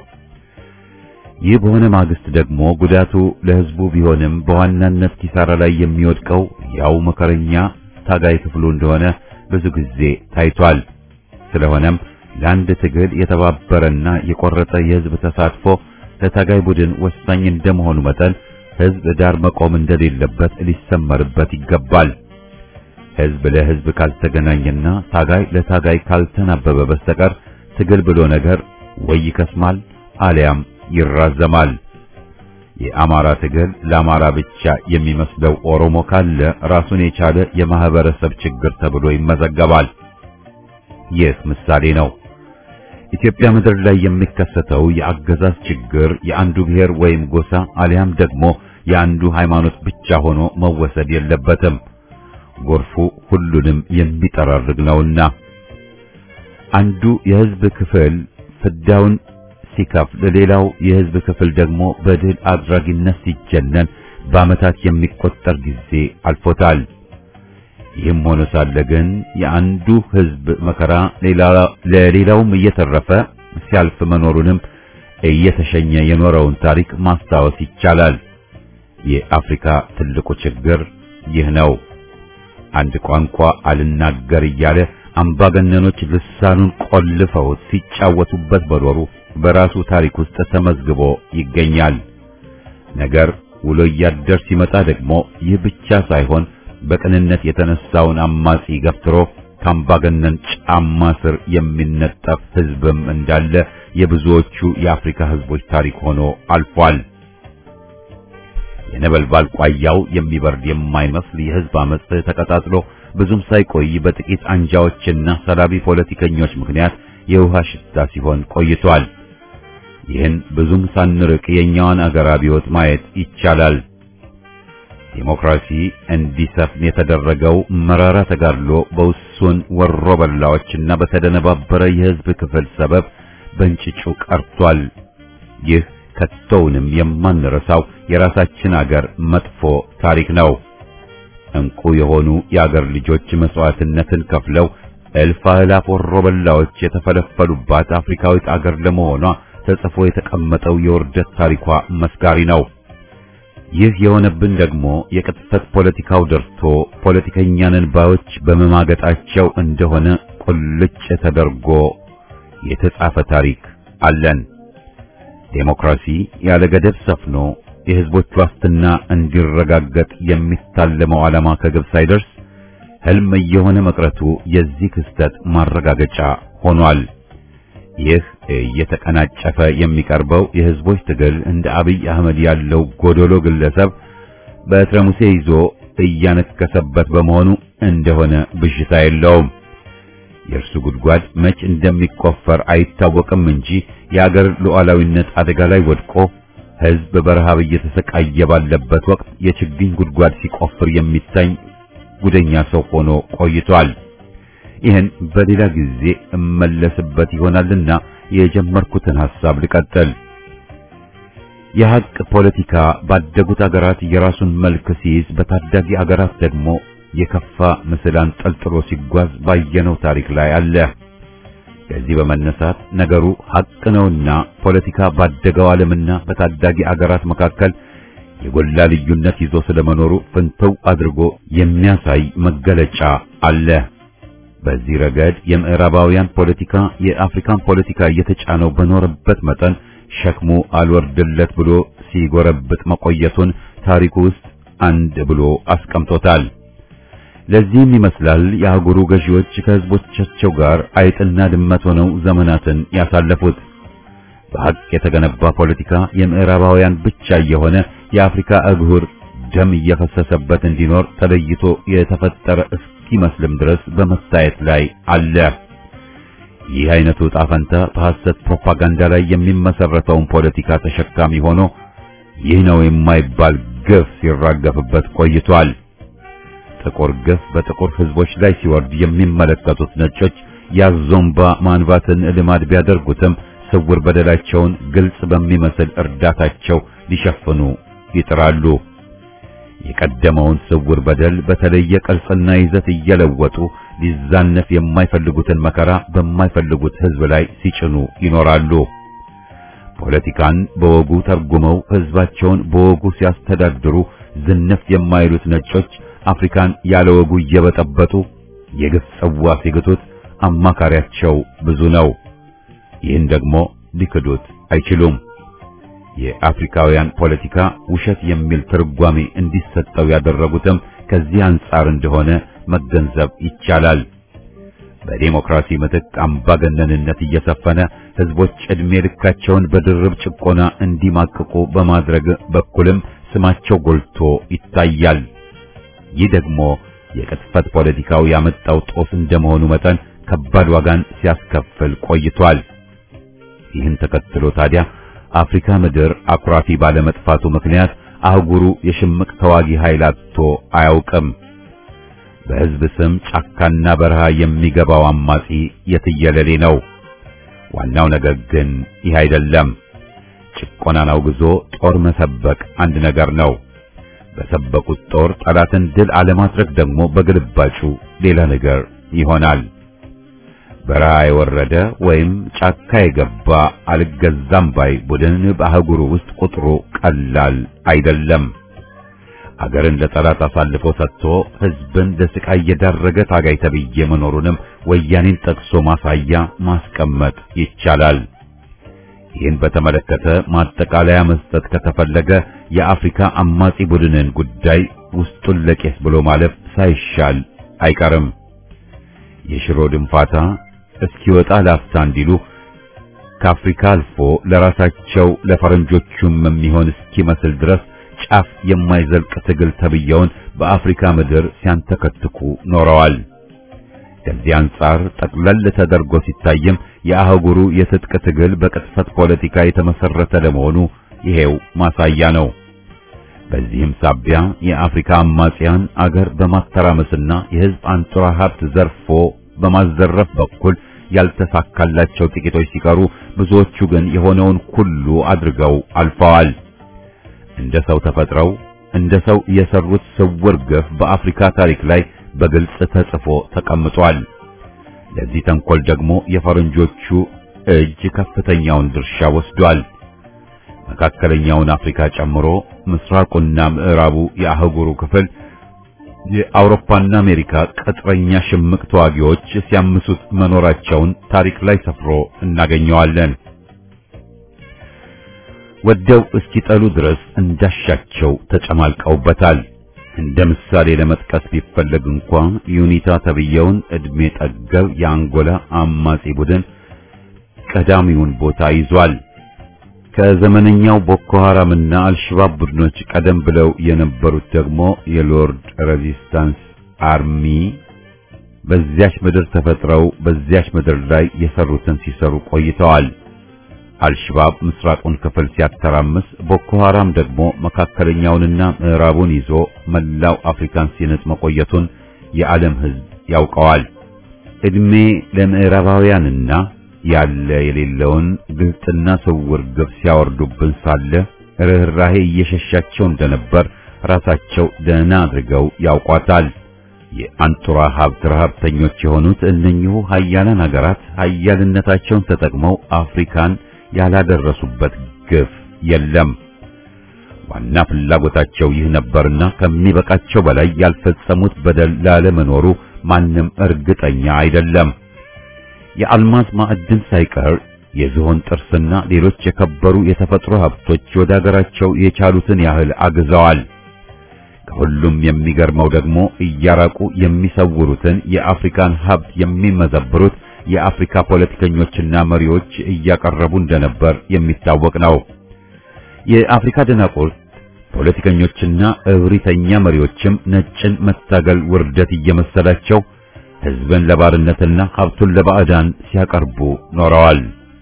ይህ በሆነ ማግስት ደግሞ ጉዳቱ ለህዝቡ ቢሆንም በዋናነት ኪሳራ ላይ የሚወድቀው ያው መከረኛ ታጋይ ክፍሉ እንደሆነ ብዙ ጊዜ ታይቷል። ስለሆነም ለአንድ ትግል የተባበረና የቆረጠ የህዝብ ተሳትፎ ለታጋይ ቡድን ወሳኝ እንደመሆኑ መጠን ህዝብ ዳር መቆም እንደሌለበት ሊሰመርበት ይገባል። ህዝብ ለህዝብ ካልተገናኘና ታጋይ ለታጋይ ካልተናበበ በስተቀር ትግል ብሎ ነገር ወይ ይከስማል አሊያም ይራዘማል። የአማራ ትግል ለአማራ ብቻ የሚመስለው ኦሮሞ ካለ ራሱን የቻለ የማህበረሰብ ችግር ተብሎ ይመዘገባል። ይህ ምሳሌ ነው። ኢትዮጵያ ምድር ላይ የሚከሰተው የአገዛዝ ችግር የአንዱ ብሔር ወይም ጎሳ አሊያም ደግሞ የአንዱ ሃይማኖት ብቻ ሆኖ መወሰድ የለበትም። ጎርፉ ሁሉንም የሚጠራርግ ነውና አንዱ የህዝብ ክፍል ፍዳውን ሲከፍል፣ ሌላው የህዝብ ክፍል ደግሞ በድል አድራጊነት ሲጀነን በዓመታት የሚቆጠር ጊዜ አልፎታል። ይህም ሆኖ ሳለ ግን የአንዱ ህዝብ መከራ ለሌላውም እየተረፈ ሲያልፍ መኖሩንም እየተሸኘ የኖረውን ታሪክ ማስታወስ ይቻላል። የአፍሪካ ትልቁ ችግር ይህ ነው። አንድ ቋንቋ አልናገር እያለ አምባገነኖች ልሳኑን ቆልፈውት ሲጫወቱበት በኖሩ በራሱ ታሪክ ውስጥ ተመዝግቦ ይገኛል። ነገር ውሎ እያደር ሲመጣ ደግሞ ይህ ብቻ ሳይሆን በቅንነት የተነሳውን አማጺ ገፍትሮ ከአምባገነን ጫማ ስር የሚነጠፍ ህዝብም እንዳለ የብዙዎቹ የአፍሪካ ህዝቦች ታሪክ ሆኖ አልፏል። የነበልባል ቋያው የሚበርድ የማይመስል የህዝብ አመጽ ተቀጣጥሎ ብዙም ሳይቆይ በጥቂት አንጃዎችና ሰላቢ ፖለቲከኞች ምክንያት የውሃ ሽታ ሲሆን ቆይቷል። ይህን ብዙም ሳንርቅ የኛዋን አገር አብዮት ማየት ይቻላል። ዲሞክራሲ እንዲሰፍን የተደረገው መራራ ተጋድሎ በውሱን ወሮ በላዎችና በተደነባበረ የህዝብ ክፍል ሰበብ በእንጭጩ ቀርቷል። ይህ ከቶውንም የማንረሳው የራሳችን አገር መጥፎ ታሪክ ነው። እንቁ የሆኑ የአገር ልጆች መስዋዕትነትን ከፍለው እልፍ አእላፍ ወሮ በላዎች የተፈለፈሉባት አፍሪካዊት አገር ለመሆኗ ተጽፎ የተቀመጠው የውርደት ታሪኳ መስጋሪ ነው። ይህ የሆነብን ደግሞ የቅጥፈት ፖለቲካው ደርቶ ፖለቲከኛንን ባዮች በመማገጣቸው እንደሆነ ቁልጭ ተደርጎ የተጻፈ ታሪክ አለን። ዴሞክራሲ ያለ ገደብ ሰፍኖ የህዝቦች ዋስትና እንዲረጋገጥ የሚታለመው ዓላማ ከግብ ሳይደርስ ህልም እየሆነ መቅረቱ የዚህ ክስተት ማረጋገጫ ሆኗል። ይህ እየተቀናጨፈ የሚቀርበው የህዝቦች ትግል እንደ አብይ አህመድ ያለው ጎዶሎ ግለሰብ በትረ ሙሴ ይዞ እያነከሰበት በመሆኑ እንደሆነ ብዥታ የለውም። የእርሱ ጉድጓድ መች እንደሚቆፈር አይታወቅም እንጂ የአገር ሉዓላዊነት አደጋ ላይ ወድቆ ሕዝብ በረሃብ እየተሰቃየ ባለበት ወቅት የችግኝ ጉድጓድ ሲቆፍር የሚታይ ጉደኛ ሰው ሆኖ ቆይቷል። ይህን በሌላ ጊዜ እመለስበት ይሆናልና የጀመርኩትን ሐሳብ ልቀጥል። የሐቅ ፖለቲካ ባደጉት አገራት የራሱን መልክ ሲይዝ፣ በታዳጊ አገራት ደግሞ የከፋ ምስል አንጠልጥሎ ሲጓዝ ባየነው ታሪክ ላይ አለ። ከዚህ በመነሳት ነገሩ ሐቅ ነውና ፖለቲካ ባደገው ዓለምና በታዳጊ አገራት መካከል የጎላ ልዩነት ይዞ ስለመኖሩ ፍንትው አድርጎ የሚያሳይ መገለጫ አለ። በዚህ ረገድ የምዕራባውያን ፖለቲካ የአፍሪካን ፖለቲካ እየተጫነው በኖረበት መጠን ሸክሙ አልወርድለት ብሎ ሲጎረብጥ መቆየቱን ታሪኩ ውስጥ አንድ ብሎ አስቀምጦታል። ለዚህም ይመስላል የአህጉሩ ገዢዎች ከህዝቦቻቸው ጋር አይጥና ድመት ሆነው ዘመናትን ያሳለፉት። በሐቅ የተገነባ ፖለቲካ የምዕራባውያን ብቻ የሆነ የአፍሪካ አህጉር ደም እየፈሰሰበት እንዲኖር ተለይቶ የተፈጠረ እስኪመስልም ድረስ በመታየት ላይ አለ። ይህ አይነቱ ዕጣ ፈንታ በሐሰት ፕሮፓጋንዳ ላይ የሚመሰረተውን ፖለቲካ ተሸካሚ ሆኖ ይህ ነው የማይባል ግፍ ሲራገፍበት ቆይቷል። ጥቁር ግፍ በጥቁር ህዝቦች ላይ ሲወርድ የሚመለከቱት ነጮች ያዞምባ ማንባትን ልማድ ቢያደርጉትም ስውር በደላቸውን ግልጽ በሚመስል እርዳታቸው ሊሸፍኑ ይጥራሉ። የቀደመውን ስውር በደል በተለየ ቅርጽና ይዘት እየለወጡ ሊዛነፍ የማይፈልጉትን መከራ በማይፈልጉት ህዝብ ላይ ሲጭኑ ይኖራሉ። ፖለቲካን በወጉ ተርጉመው ህዝባቸውን በወጉ ሲያስተዳድሩ ዝንፍ የማይሉት ነጮች አፍሪካን ያለ ወጉ እየበጠበጡ የግፍ ጽዋ ሲግቱት አማካሪያቸው ብዙ ነው። ይህን ደግሞ ሊክዱት አይችሉም። የአፍሪካውያን ፖለቲካ ውሸት የሚል ትርጓሜ እንዲሰጠው ያደረጉትም ከዚህ አንጻር እንደሆነ መገንዘብ ይቻላል። በዴሞክራሲ ምትክ አምባገነንነት እየሰፈነ ህዝቦች ዕድሜ ልካቸውን በድርብ ጭቆና እንዲማቅቁ በማድረግ በኩልም ስማቸው ጎልቶ ይታያል። ይህ ደግሞ የቅጥፈት ፖለቲካው ያመጣው ጦስ እንደመሆኑ መጠን ከባድ ዋጋን ሲያስከፍል ቆይቷል። ይህን ተከትሎ ታዲያ አፍሪካ ምድር አኩራፊ ባለመጥፋቱ ምክንያት አህጉሩ የሽምቅ ተዋጊ ኃይል አጥቶ አያውቅም። በህዝብ ስም ጫካና በረሃ የሚገባው አማጺ የትየለሌ ነው። ዋናው ነገር ግን ይህ አይደለም። ጭቆናን አውግዞ ጦር መሰበቅ አንድ ነገር ነው። በሰበቁት ጦር ጠላትን ድል አለማድረግ ደግሞ በግልባጩ ሌላ ነገር ይሆናል። በረሃ የወረደ ወይም ጫካ የገባ አልገዛም ባይ ቡድን በአህጉሩ ውስጥ ቁጥሩ ቀላል አይደለም። አገርን ለጠላት አሳልፎ ሰጥቶ ህዝብን ለስቃይ የዳረገ ታጋይ ተብዬ መኖሩንም ወያኔን ጠቅሶ ማሳያ ማስቀመጥ ይቻላል። ይህን በተመለከተ ማጠቃለያ መስጠት ከተፈለገ የአፍሪካ አማጺ ቡድንን ጉዳይ ውስጡን ለቄስ ብሎ ማለፍ ሳይሻል አይቀርም። የሽሮ ድንፋታ እስኪወጣ ላፍታ እንዲሉ ከአፍሪካ አልፎ ለራሳቸው ለፈረንጆቹም የሚሆን እስኪመስል ድረስ ጫፍ የማይዘልቅ ትግል ተብየውን በአፍሪካ ምድር ሲያንተከትኩ ኖረዋል። ከዚህ አንጻር ጠቅለል ተደርጎ ሲታይም የአህጉሩ የትጥቅ ትግል በቅጥፈት ፖለቲካ የተመሰረተ ለመሆኑ ይሄው ማሳያ ነው። በዚህም ሳቢያ የአፍሪካ አማጽያን አገር በማተራመስና የህዝብ አንጡራ ሀብት ዘርፎ በማዘረፍ በኩል ያልተሳካላቸው ጥቂቶች ሲቀሩ፣ ብዙዎቹ ግን የሆነውን ሁሉ አድርገው አልፈዋል። እንደ ሰው ተፈጥረው እንደ ሰው የሰሩት ስውር ግፍ በአፍሪካ ታሪክ ላይ በግልጽ ተጽፎ ተቀምጧል። ለዚህ ተንኮል ደግሞ የፈረንጆቹ እጅ ከፍተኛውን ድርሻ ወስዷል። መካከለኛውን አፍሪካ ጨምሮ ምስራቁና ምዕራቡ የአህጉሩ ክፍል የአውሮፓና አሜሪካ ቅጥረኛ ሽምቅ ተዋጊዎች ሲያምሱት መኖራቸውን ታሪክ ላይ ሰፍሮ እናገኘዋለን። ወደው እስኪጠሉ ድረስ እንዳሻቸው ተጨማልቀውበታል። እንደ ምሳሌ ለመጥቀስ ቢፈለግ እንኳ ዩኒታ ተብየውን ዕድሜ ጠገብ የአንጎላ አማጺ ቡድን ቀዳሚውን ቦታ ይዟል። ከዘመነኛው ቦኮ ሐራምና አልሸባብ ቡድኖች ቀደም ብለው የነበሩት ደግሞ የሎርድ ሬዚስታንስ አርሚ በዚያች ምድር ተፈጥረው በዚያች ምድር ላይ የሰሩትን ሲሰሩ ቆይተዋል። አልሽባብ ምስራቁን ክፍል ሲያተራምስ፣ ቦኮ ሐራም ደግሞ መካከለኛውንና ምዕራቡን ይዞ መላው አፍሪካን ሲንጥ መቆየቱን የዓለም ሕዝብ ያውቀዋል። እድሜ ለምዕራባውያንና ያለ የሌለውን ግልጥና ስውር ግብ ሲያወርዱብን ሳለ ርኅራሄ እየሸሻቸው እንደነበር ራሳቸው ደህና አድርገው ያውቋታል። የአንጡራ ሀብት ረሀብተኞች የሆኑት እነኚሁ ሀያላን ሀገራት ሀያልነታቸውን ተጠቅመው አፍሪካን ያላደረሱበት ግፍ የለም። ዋና ፍላጎታቸው ይህ ነበርና ከሚበቃቸው በላይ ያልፈጸሙት በደል ላለመኖሩ ማንም እርግጠኛ አይደለም። የአልማዝ ማዕድን ሳይቀር የዝሆን ጥርስና ሌሎች የከበሩ የተፈጥሮ ሀብቶች ወደ አገራቸው የቻሉትን ያህል አግዘዋል። ከሁሉም የሚገርመው ደግሞ እያራቁ የሚሰውሩትን የአፍሪካን ሀብት የሚመዘብሩት የአፍሪካ ፖለቲከኞችና መሪዎች እያቀረቡ እንደነበር የሚታወቅ ነው። የአፍሪካ ደናቁርት ፖለቲከኞችና እብሪተኛ መሪዎችም ነጭን መታገል ውርደት እየመሰላቸው ሕዝብን ለባርነትና ሀብቱን ለባዕዳን ሲያቀርቡ ኖረዋል።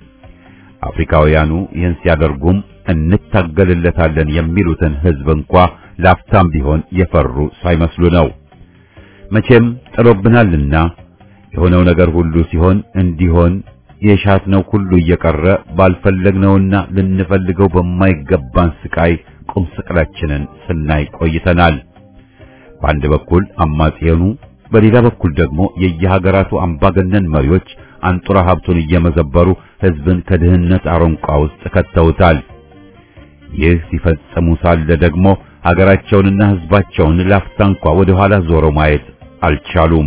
አፍሪካውያኑ ይህን ሲያደርጉም እንታገልለታለን የሚሉትን ሕዝብ እንኳ ላፍታም ቢሆን የፈሩ ሳይመስሉ ነው። መቼም ጥሎብናልና የሆነው ነገር ሁሉ ሲሆን እንዲሆን የሻትነው ሁሉ እየቀረ ባልፈለግነውና ልንፈልገው በማይገባን ስቃይ ቁም ስቅላችንን ስናይ ቆይተናል። በአንድ በኩል አማጺያኑ፣ በሌላ በኩል ደግሞ የየሀገራቱ አምባገነን መሪዎች አንጡራ ሀብቱን እየመዘበሩ ሕዝብን ከድህነት አረንቋ ውስጥ ከተውታል። ይህ ሲፈጸሙ ሳለ ደግሞ ሀገራቸውንና ሕዝባቸውን ላፍታ እንኳ ወደ ኋላ ዞሮ ማየት አልቻሉም።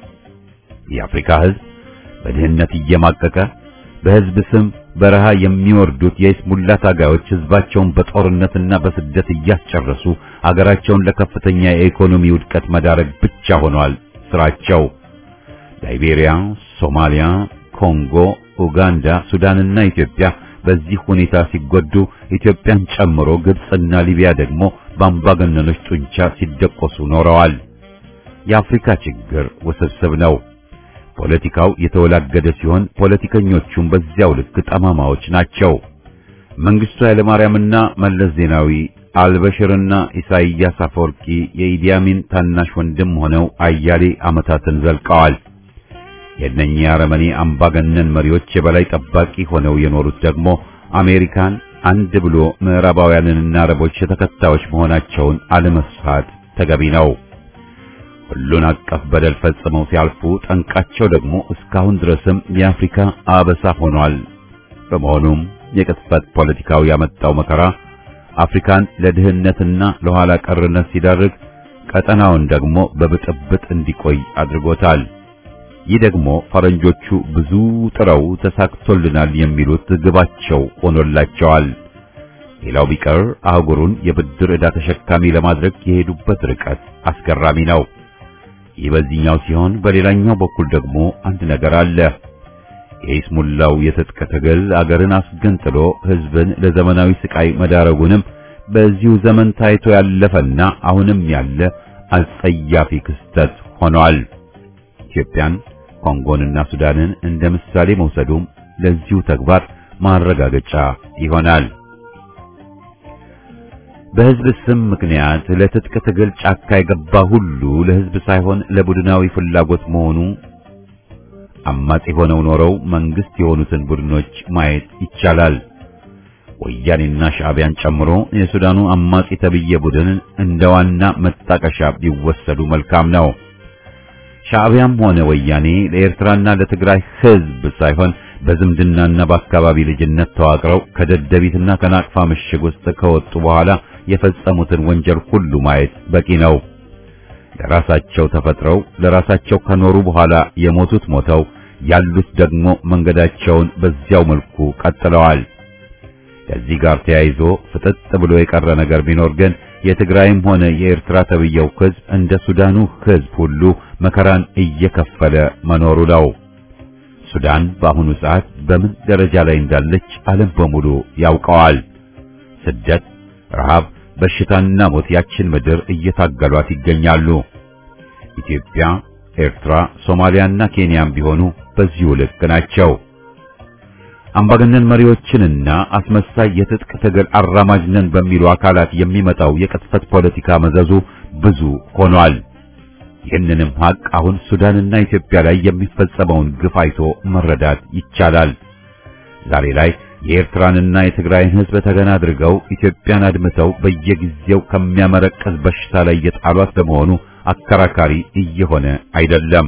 የአፍሪካ ሕዝብ በድህነት እየማቀቀ በሕዝብ ስም በረሃ የሚወርዱት የይስሙላ ታጋዮች ሕዝባቸውን በጦርነትና በስደት እያስጨረሱ አገራቸውን ለከፍተኛ የኢኮኖሚ ውድቀት መዳረግ ብቻ ሆኗል ስራቸው። ላይቤሪያ፣ ሶማሊያ፣ ኮንጎ፣ ኡጋንዳ፣ ሱዳንና ኢትዮጵያ በዚህ ሁኔታ ሲጎዱ ኢትዮጵያን ጨምሮ ግብፅና ሊቢያ ደግሞ በአምባገነኖች ጡንቻ ሲደቆሱ ኖረዋል። የአፍሪካ ችግር ውስብስብ ነው። ፖለቲካው የተወላገደ ሲሆን ፖለቲከኞቹም በዚያው ልክ ጠማማዎች ናቸው። መንግስቱ ኃይለማርያምና መለስ ዜናዊ አልበሽርና ኢሳይያስ አፈወርቂ የኢዲያሚን ታናሽ ወንድም ሆነው አያሌ ዓመታትን ዘልቀዋል። የእነኚህ አረመኔ አምባገነን መሪዎች የበላይ ጠባቂ ሆነው የኖሩት ደግሞ አሜሪካን አንድ ብሎ ምዕራባውያንንና አረቦች ተከታዮች መሆናቸውን አለመስፋት ተገቢ ነው። ሁሉን አቀፍ በደል ፈጽመው ሲያልፉ ጠንቃቸው ደግሞ እስካሁን ድረስም የአፍሪካ አበሳ ሆኗል። በመሆኑም የቅጥፈት ፖለቲካው ያመጣው መከራ አፍሪካን ለድህነትና ለኋላ ቀርነት ሲዳርግ፣ ቀጠናውን ደግሞ በብጥብጥ እንዲቆይ አድርጎታል። ይህ ደግሞ ፈረንጆቹ ብዙ ጥረው ተሳክቶልናል የሚሉት ግባቸው ሆኖላቸዋል። ሌላው ቢቀር አህጉሩን የብድር ዕዳ ተሸካሚ ለማድረግ የሄዱበት ርቀት አስገራሚ ነው። ይህ በዚህኛው ሲሆን፣ በሌላኛው በኩል ደግሞ አንድ ነገር አለ። የይስሙላው የትጥቅ ትግል አገርን አስገንጥሎ ሕዝብን ለዘመናዊ ስቃይ መዳረጉንም በዚሁ ዘመን ታይቶ ያለፈና አሁንም ያለ አጸያፊ ክስተት ሆኗል። ኢትዮጵያን፣ ኮንጎንና ሱዳንን እንደ ምሳሌ መውሰዱም ለዚሁ ተግባር ማረጋገጫ ይሆናል። በሕዝብ ስም ምክንያት ለትጥቅ ትግል ጫካ የገባ ሁሉ ለሕዝብ ሳይሆን ለቡድናዊ ፍላጎት መሆኑ አማጺ ሆነው ኖረው መንግስት የሆኑትን ቡድኖች ማየት ይቻላል። ወያኔና ሻዕቢያን ጨምሮ የሱዳኑ አማጺ ተብዬ ቡድን እንደ ዋና መጣቀሻ ቢወሰዱ መልካም ነው። ሻዕቢያም ሆነ ወያኔ ለኤርትራና ለትግራይ ሕዝብ ሳይሆን በዝምድናና በአካባቢ ልጅነት ተዋቅረው ከደደቢትና ከናቅፋ ምሽግ ውስጥ ከወጡ በኋላ የፈጸሙትን ወንጀል ሁሉ ማየት በቂ ነው። ለራሳቸው ተፈጥረው ለራሳቸው ከኖሩ በኋላ የሞቱት ሞተው ያሉት ደግሞ መንገዳቸውን በዚያው መልኩ ቀጥለዋል። ከዚህ ጋር ተያይዞ ፍጥጥ ብሎ የቀረ ነገር ቢኖር ግን የትግራይም ሆነ የኤርትራ ተብየው ሕዝብ እንደ ሱዳኑ ሕዝብ ሁሉ መከራን እየከፈለ መኖሩ ነው። ሱዳን በአሁኑ ሰዓት በምን ደረጃ ላይ እንዳለች ዓለም በሙሉ ያውቀዋል። ስደት፣ ረሃብ፣ በሽታና ሞት ያችን ምድር እየታገሏት ይገኛሉ። ኢትዮጵያ፣ ኤርትራ፣ ሶማሊያና ኬንያም ቢሆኑ በዚሁ ልክ ናቸው። አምባገነን መሪዎችንና አስመሳይ የትጥቅ ትግል አራማጅ ነን በሚሉ አካላት የሚመጣው የቅጥፈት ፖለቲካ መዘዙ ብዙ ሆኗል። ይህንንም ሀቅ አሁን ሱዳንና ኢትዮጵያ ላይ የሚፈጸመውን ግፍ አይቶ መረዳት ይቻላል። ዛሬ ላይ የኤርትራንና የትግራይን ሕዝብ ተገና አድርገው ኢትዮጵያን አድምተው በየጊዜው ከሚያመረቅዝ በሽታ ላይ የጣሏት ለመሆኑ አከራካሪ እየሆነ አይደለም።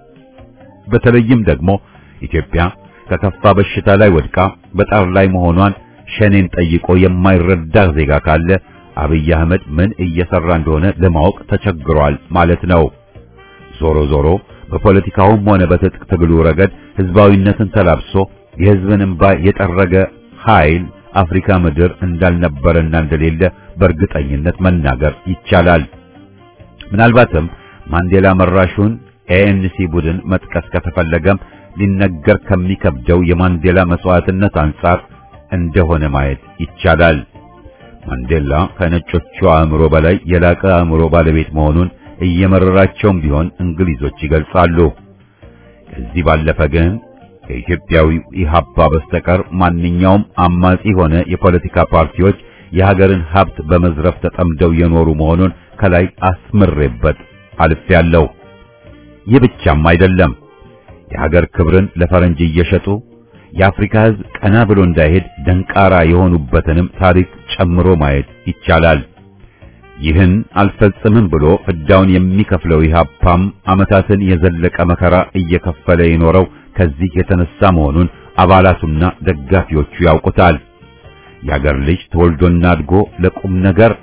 በተለይም ደግሞ ኢትዮጵያ ከከፋ በሽታ ላይ ወድቃ በጣር ላይ መሆኗን ሸኔን ጠይቆ የማይረዳ ዜጋ ካለ አብይ አህመድ ምን እየሰራ እንደሆነ ለማወቅ ተቸግሯል ማለት ነው። ዞሮ ዞሮ በፖለቲካውም ሆነ በትጥቅ ትግሉ ረገድ ህዝባዊነትን ተላብሶ የህዝብን እንባ የጠረገ ኃይል አፍሪካ ምድር እንዳልነበረና እንደሌለ በእርግጠኝነት መናገር ይቻላል። ምናልባትም ማንዴላ መራሹን ኤኤንሲ ቡድን መጥቀስ ከተፈለገም ሊነገር ከሚከብደው የማንዴላ መስዋዕትነት አንጻር እንደሆነ ማየት ይቻላል። ማንዴላ ከነጮቹ አእምሮ በላይ የላቀ አእምሮ ባለቤት መሆኑን እየመረራቸውም ቢሆን እንግሊዞች ይገልጻሉ። ከዚህ ባለፈ ግን ከኢትዮጵያዊ ኢህአፓ በስተቀር ማንኛውም አማጺ ሆነ የፖለቲካ ፓርቲዎች የሀገርን ሀብት በመዝረፍ ተጠምደው የኖሩ መሆኑን ከላይ አስምሬበት አልፌያለሁ። ይህ ብቻም አይደለም። የሀገር ክብርን ለፈረንጅ እየሸጡ የአፍሪካ ሕዝብ ቀና ብሎ እንዳይሄድ ደንቃራ የሆኑበትንም ታሪክ ጨምሮ ማየት ይቻላል። ይህን አልፈጽምም ብሎ ፍዳውን የሚከፍለው ኢህአፓም ዓመታትን የዘለቀ መከራ እየከፈለ የኖረው ከዚህ የተነሳ መሆኑን አባላቱና ደጋፊዎቹ ያውቁታል። የአገር ልጅ ተወልዶና አድጎ ለቁም ነገር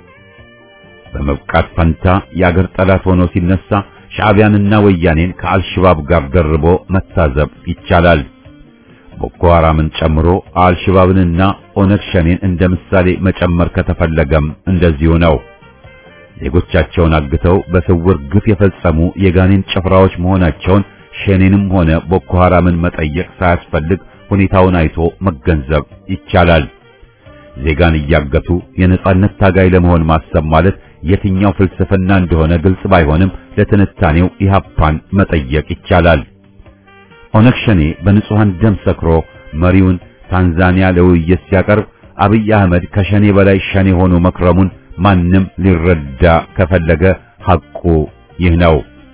በመብቃት ፈንታ የአገር ጠላት ሆኖ ሲነሳ ሻዕቢያንና ወያኔን ከአልሽባብ ጋር ደርቦ መታዘብ ይቻላል። ቦኮ ሐራምን ጨምሮ አልሽባብንና ኦነግ ሸኔን እንደ ምሳሌ መጨመር ከተፈለገም እንደዚሁ ነው። ዜጎቻቸውን አግተው በስውር ግፍ የፈጸሙ የጋኔን ጭፍራዎች መሆናቸውን ሸኔንም ሆነ ቦኮ ሐራምን መጠየቅ ሳያስፈልግ ሁኔታውን አይቶ መገንዘብ ይቻላል። ዜጋን እያገቱ የነጻነት ታጋይ ለመሆን ማሰብ ማለት የትኛው ፍልስፍና እንደሆነ ግልጽ ባይሆንም ለትንታኔው ኢህአፓን መጠየቅ ይቻላል። ኦነግ ሸኔ በንጹሃን ደም ሰክሮ መሪውን ታንዛኒያ ለውይይት ሲያቀርብ አብይ አህመድ ከሸኔ በላይ ሸኔ ሆኖ መክረሙን ማንም ሊረዳ ከፈለገ ሐቁ ይህ ነው።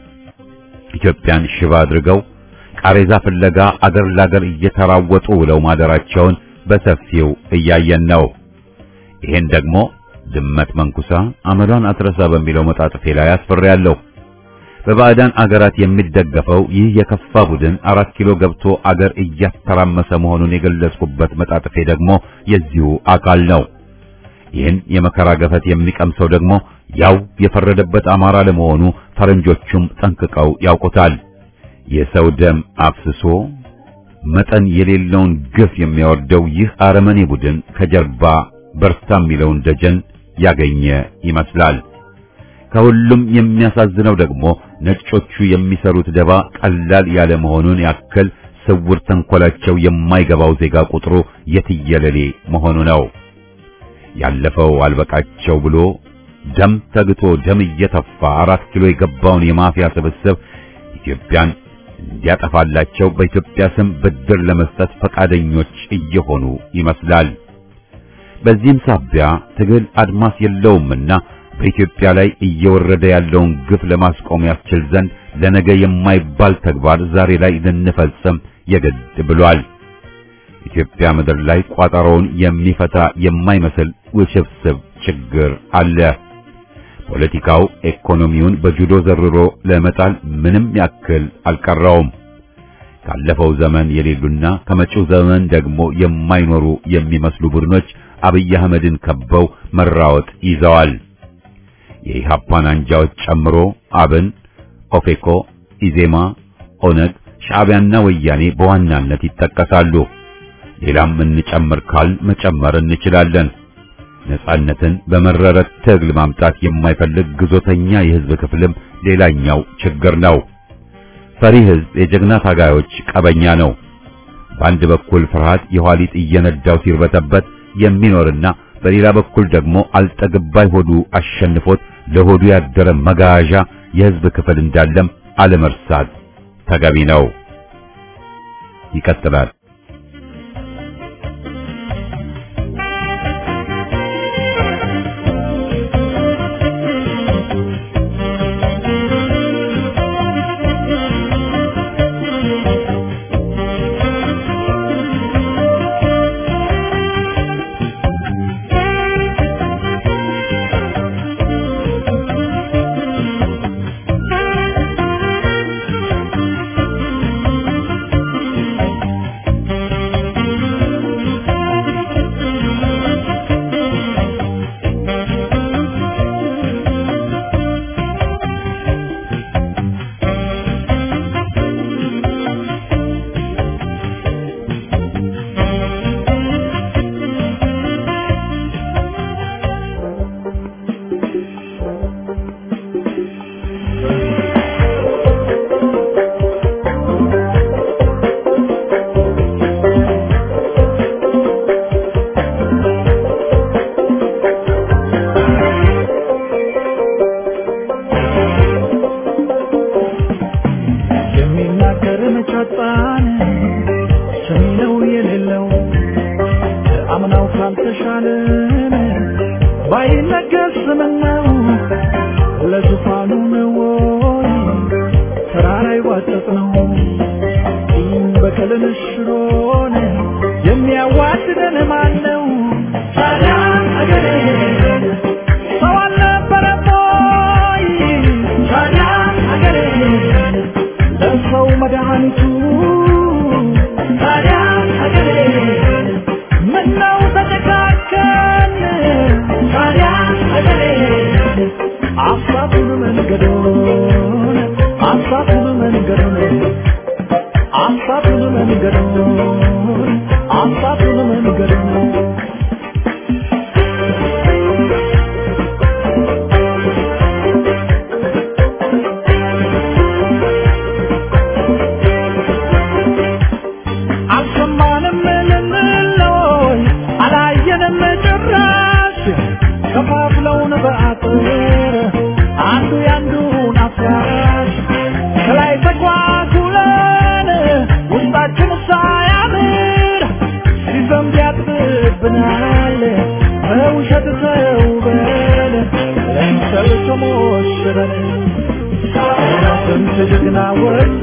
ኢትዮጵያን ሽባ አድርገው ቃሬዛ ፍለጋ አገር ላገር እየተራወጡ ውለው ማደራቸውን በሰፊው እያየን ነው። ይሄን ደግሞ ድመት መንኩሳ አመሏን አትረሳ በሚለው መጣጥፌ ላይ አስፍሬያለሁ። በባዕዳን አገራት የሚደገፈው ይህ የከፋ ቡድን አራት ኪሎ ገብቶ አገር እያተራመሰ መሆኑን የገለጽኩበት መጣጥፌ ደግሞ የዚሁ አካል ነው። ይህን የመከራ ገፈት የሚቀምሰው ደግሞ ያው የፈረደበት አማራ ለመሆኑ ፈረንጆቹም ጠንቅቀው ያውቁታል። የሰው ደም አፍስሶ መጠን የሌለውን ግፍ የሚያወርደው ይህ አረመኔ ቡድን ከጀርባ በርታ የሚለውን ደጀን ያገኘ ይመስላል። ከሁሉም የሚያሳዝነው ደግሞ ነጮቹ የሚሰሩት ደባ ቀላል ያለ መሆኑን ያክል ስውር ተንኮላቸው የማይገባው ዜጋ ቁጥሩ የትየለሌ መሆኑ ነው። ያለፈው አልበቃቸው ብሎ ደም ተግቶ ደም እየተፋ አራት ኪሎ የገባውን የማፊያ ስብስብ ኢትዮጵያን እንዲያጠፋላቸው በኢትዮጵያ ስም ብድር ለመስጠት ፈቃደኞች እየሆኑ ይመስላል። በዚህም ሳቢያ ትግል አድማስ የለውምና በኢትዮጵያ ላይ እየወረደ ያለውን ግፍ ለማስቆም ያስችል ዘንድ ለነገ የማይባል ተግባር ዛሬ ላይ ልንፈጽም የግድ ብሏል። ኢትዮጵያ ምድር ላይ ቋጠሮውን የሚፈታ የማይመስል ውስብስብ ችግር አለ። ፖለቲካው ኢኮኖሚውን በጁዶ ዘርሮ ለመጣል ምንም ያክል አልቀረውም። ካለፈው ዘመን የሌሉና ከመጪው ዘመን ደግሞ የማይኖሩ የሚመስሉ ቡድኖች አብይ አህመድን ከበው መራወጥ ይዘዋል። የኢሃፓን አንጃዎች ጨምሮ አብን፣ ኦፌኮ፣ ኢዜማ፣ ኦነግ፣ ሻዕቢያና ወያኔ በዋናነት ይጠቀሳሉ። ሌላም እንጨምር ካል መጨመር እንችላለን። ነጻነትን በመረረ ትግል ማምጣት የማይፈልግ ግዞተኛ የህዝብ ክፍልም ሌላኛው ችግር ነው። ፈሪ ህዝብ የጀግና ታጋዮች ቀበኛ ነው። በአንድ በኩል ፍርሃት የኋሊት እየነዳው ሲርበተበት የሚኖርና በሌላ በኩል ደግሞ አልጠግባይ ሆዱ አሸንፎት ለሆዱ ያደረ መጋዣ የህዝብ ክፍል እንዳለም አለመርሳት ተገቢ ነው። ይቀጥላል። ይባልን ባይነገር ስምነው ለዙፋኑ ነው ወይ ተራራ ይዋጠጥ ነው በቀልን ሽሮን የሚያዋድደን ማን ነው? ታዲያ አገሬ ሰው አልነበረም ወይ? ታዲያ አገሬ ለሰው መድኃኒቱ ታዲያ አገሬ ምነው ተጨካከን? ታዲያ አገሬ አሳቱን መንገዶን አሳቱን መንገዶን አሳቱን መንገዶን አሳቱን መንገዶን አልሰማንም ልንለይ አላየንም ጭራሽ ከፋፍለውን በአጥር አንዱ ያንዱን አፍራሽ ከላይ ተጓጉለን ውስጣችን ሳያምር ሲዘንብ ያጥብብናል በውሸት ተውበን ለምሰል ተሞሽረን ስንት ጀግና ወጣ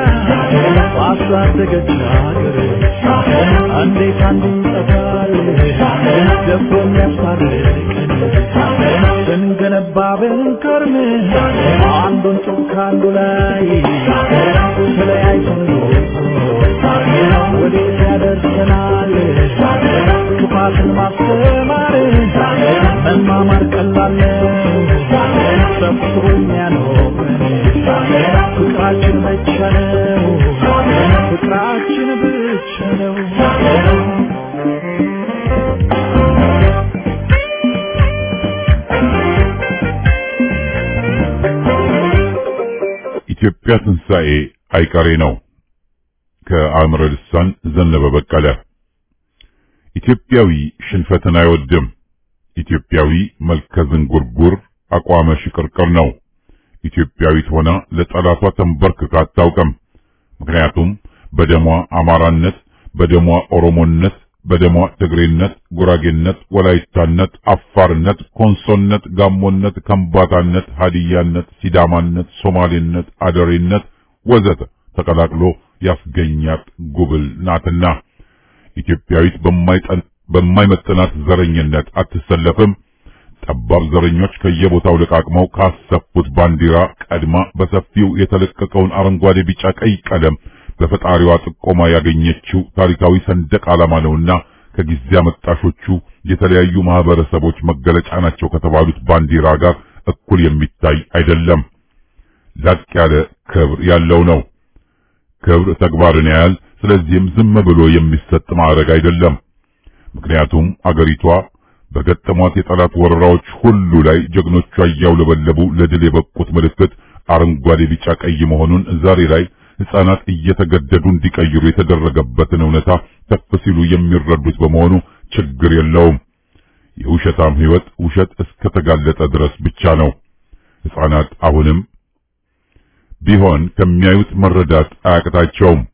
ባሳደገች ሀገር እንዴት አንዱ ይጠፋል ደቦ የሚያስታርቀን ስንገነባ ብንከርም አንዱን ጡብ ከአንዱ ላይ ተለያይተን ወዴት ያደርሰናል ክፋትን ማስተማር መማማር ቀላል ነው ሰፍሮ የሚያኖረን ፍቅራችን ብቻ ነው ፍቅራችን ብቻ ነው ኢትዮጵያ ትንሣኤ አይቀሬ ነው። ከአእምረ ልሳን ዘነበ በቀለ። ኢትዮጵያዊ ሽንፈትን አይወድም። ኢትዮጵያዊ መልከ ዝንጉርጉር አቋመ ሽቅርቅር ነው። ኢትዮጵያዊት ሆና ለጠላቷ ተንበርክካ አታውቅም። ምክንያቱም በደሟ አማራነት፣ በደሟ ኦሮሞነት፣ በደሟ ትግሬነት፣ ጉራጌነት፣ ወላይታነት፣ አፋርነት፣ ኮንሶነት፣ ጋሞነት፣ ከምባታነት፣ ሀዲያነት፣ ሲዳማነት፣ ሶማሌነት፣ አደሬነት ወዘተ ተቀላቅሎ ያስገኛት ጉብል ናትና ኢትዮጵያዊት በማይመጥናት ዘረኝነት አትሰለፍም። ጠባብ ዘረኞች ከየቦታው ለቃቅመው ካሰፉት ባንዲራ ቀድማ በሰፊው የተለቀቀውን አረንጓዴ፣ ቢጫ፣ ቀይ ቀለም በፈጣሪዋ ጥቆማ ያገኘችው ታሪካዊ ሰንደቅ ዓላማ ነውና ከጊዜ አመጣሾቹ የተለያዩ ማህበረሰቦች መገለጫ ናቸው ከተባሉት ባንዲራ ጋር እኩል የሚታይ አይደለም። ላቅ ያለ ክብር ያለው ነው። ክብር ተግባርን ያያል። ስለዚህም ዝም ብሎ የሚሰጥ ማዕረግ አይደለም። ምክንያቱም አገሪቷ በገጠሟት የጠላት ወረራዎች ሁሉ ላይ ጀግኖቿ እያውለበለቡ ለድል የበቁት ምልክት አረንጓዴ፣ ቢጫ፣ ቀይ መሆኑን ዛሬ ላይ ሕፃናት እየተገደዱ እንዲቀይሩ የተደረገበትን እውነታ ከፍ ሲሉ የሚረዱት በመሆኑ ችግር የለውም። የውሸታም ሕይወት ውሸት እስከተጋለጠ ድረስ ብቻ ነው። ሕፃናት አሁንም ቢሆን ከሚያዩት መረዳት አያቅታቸውም።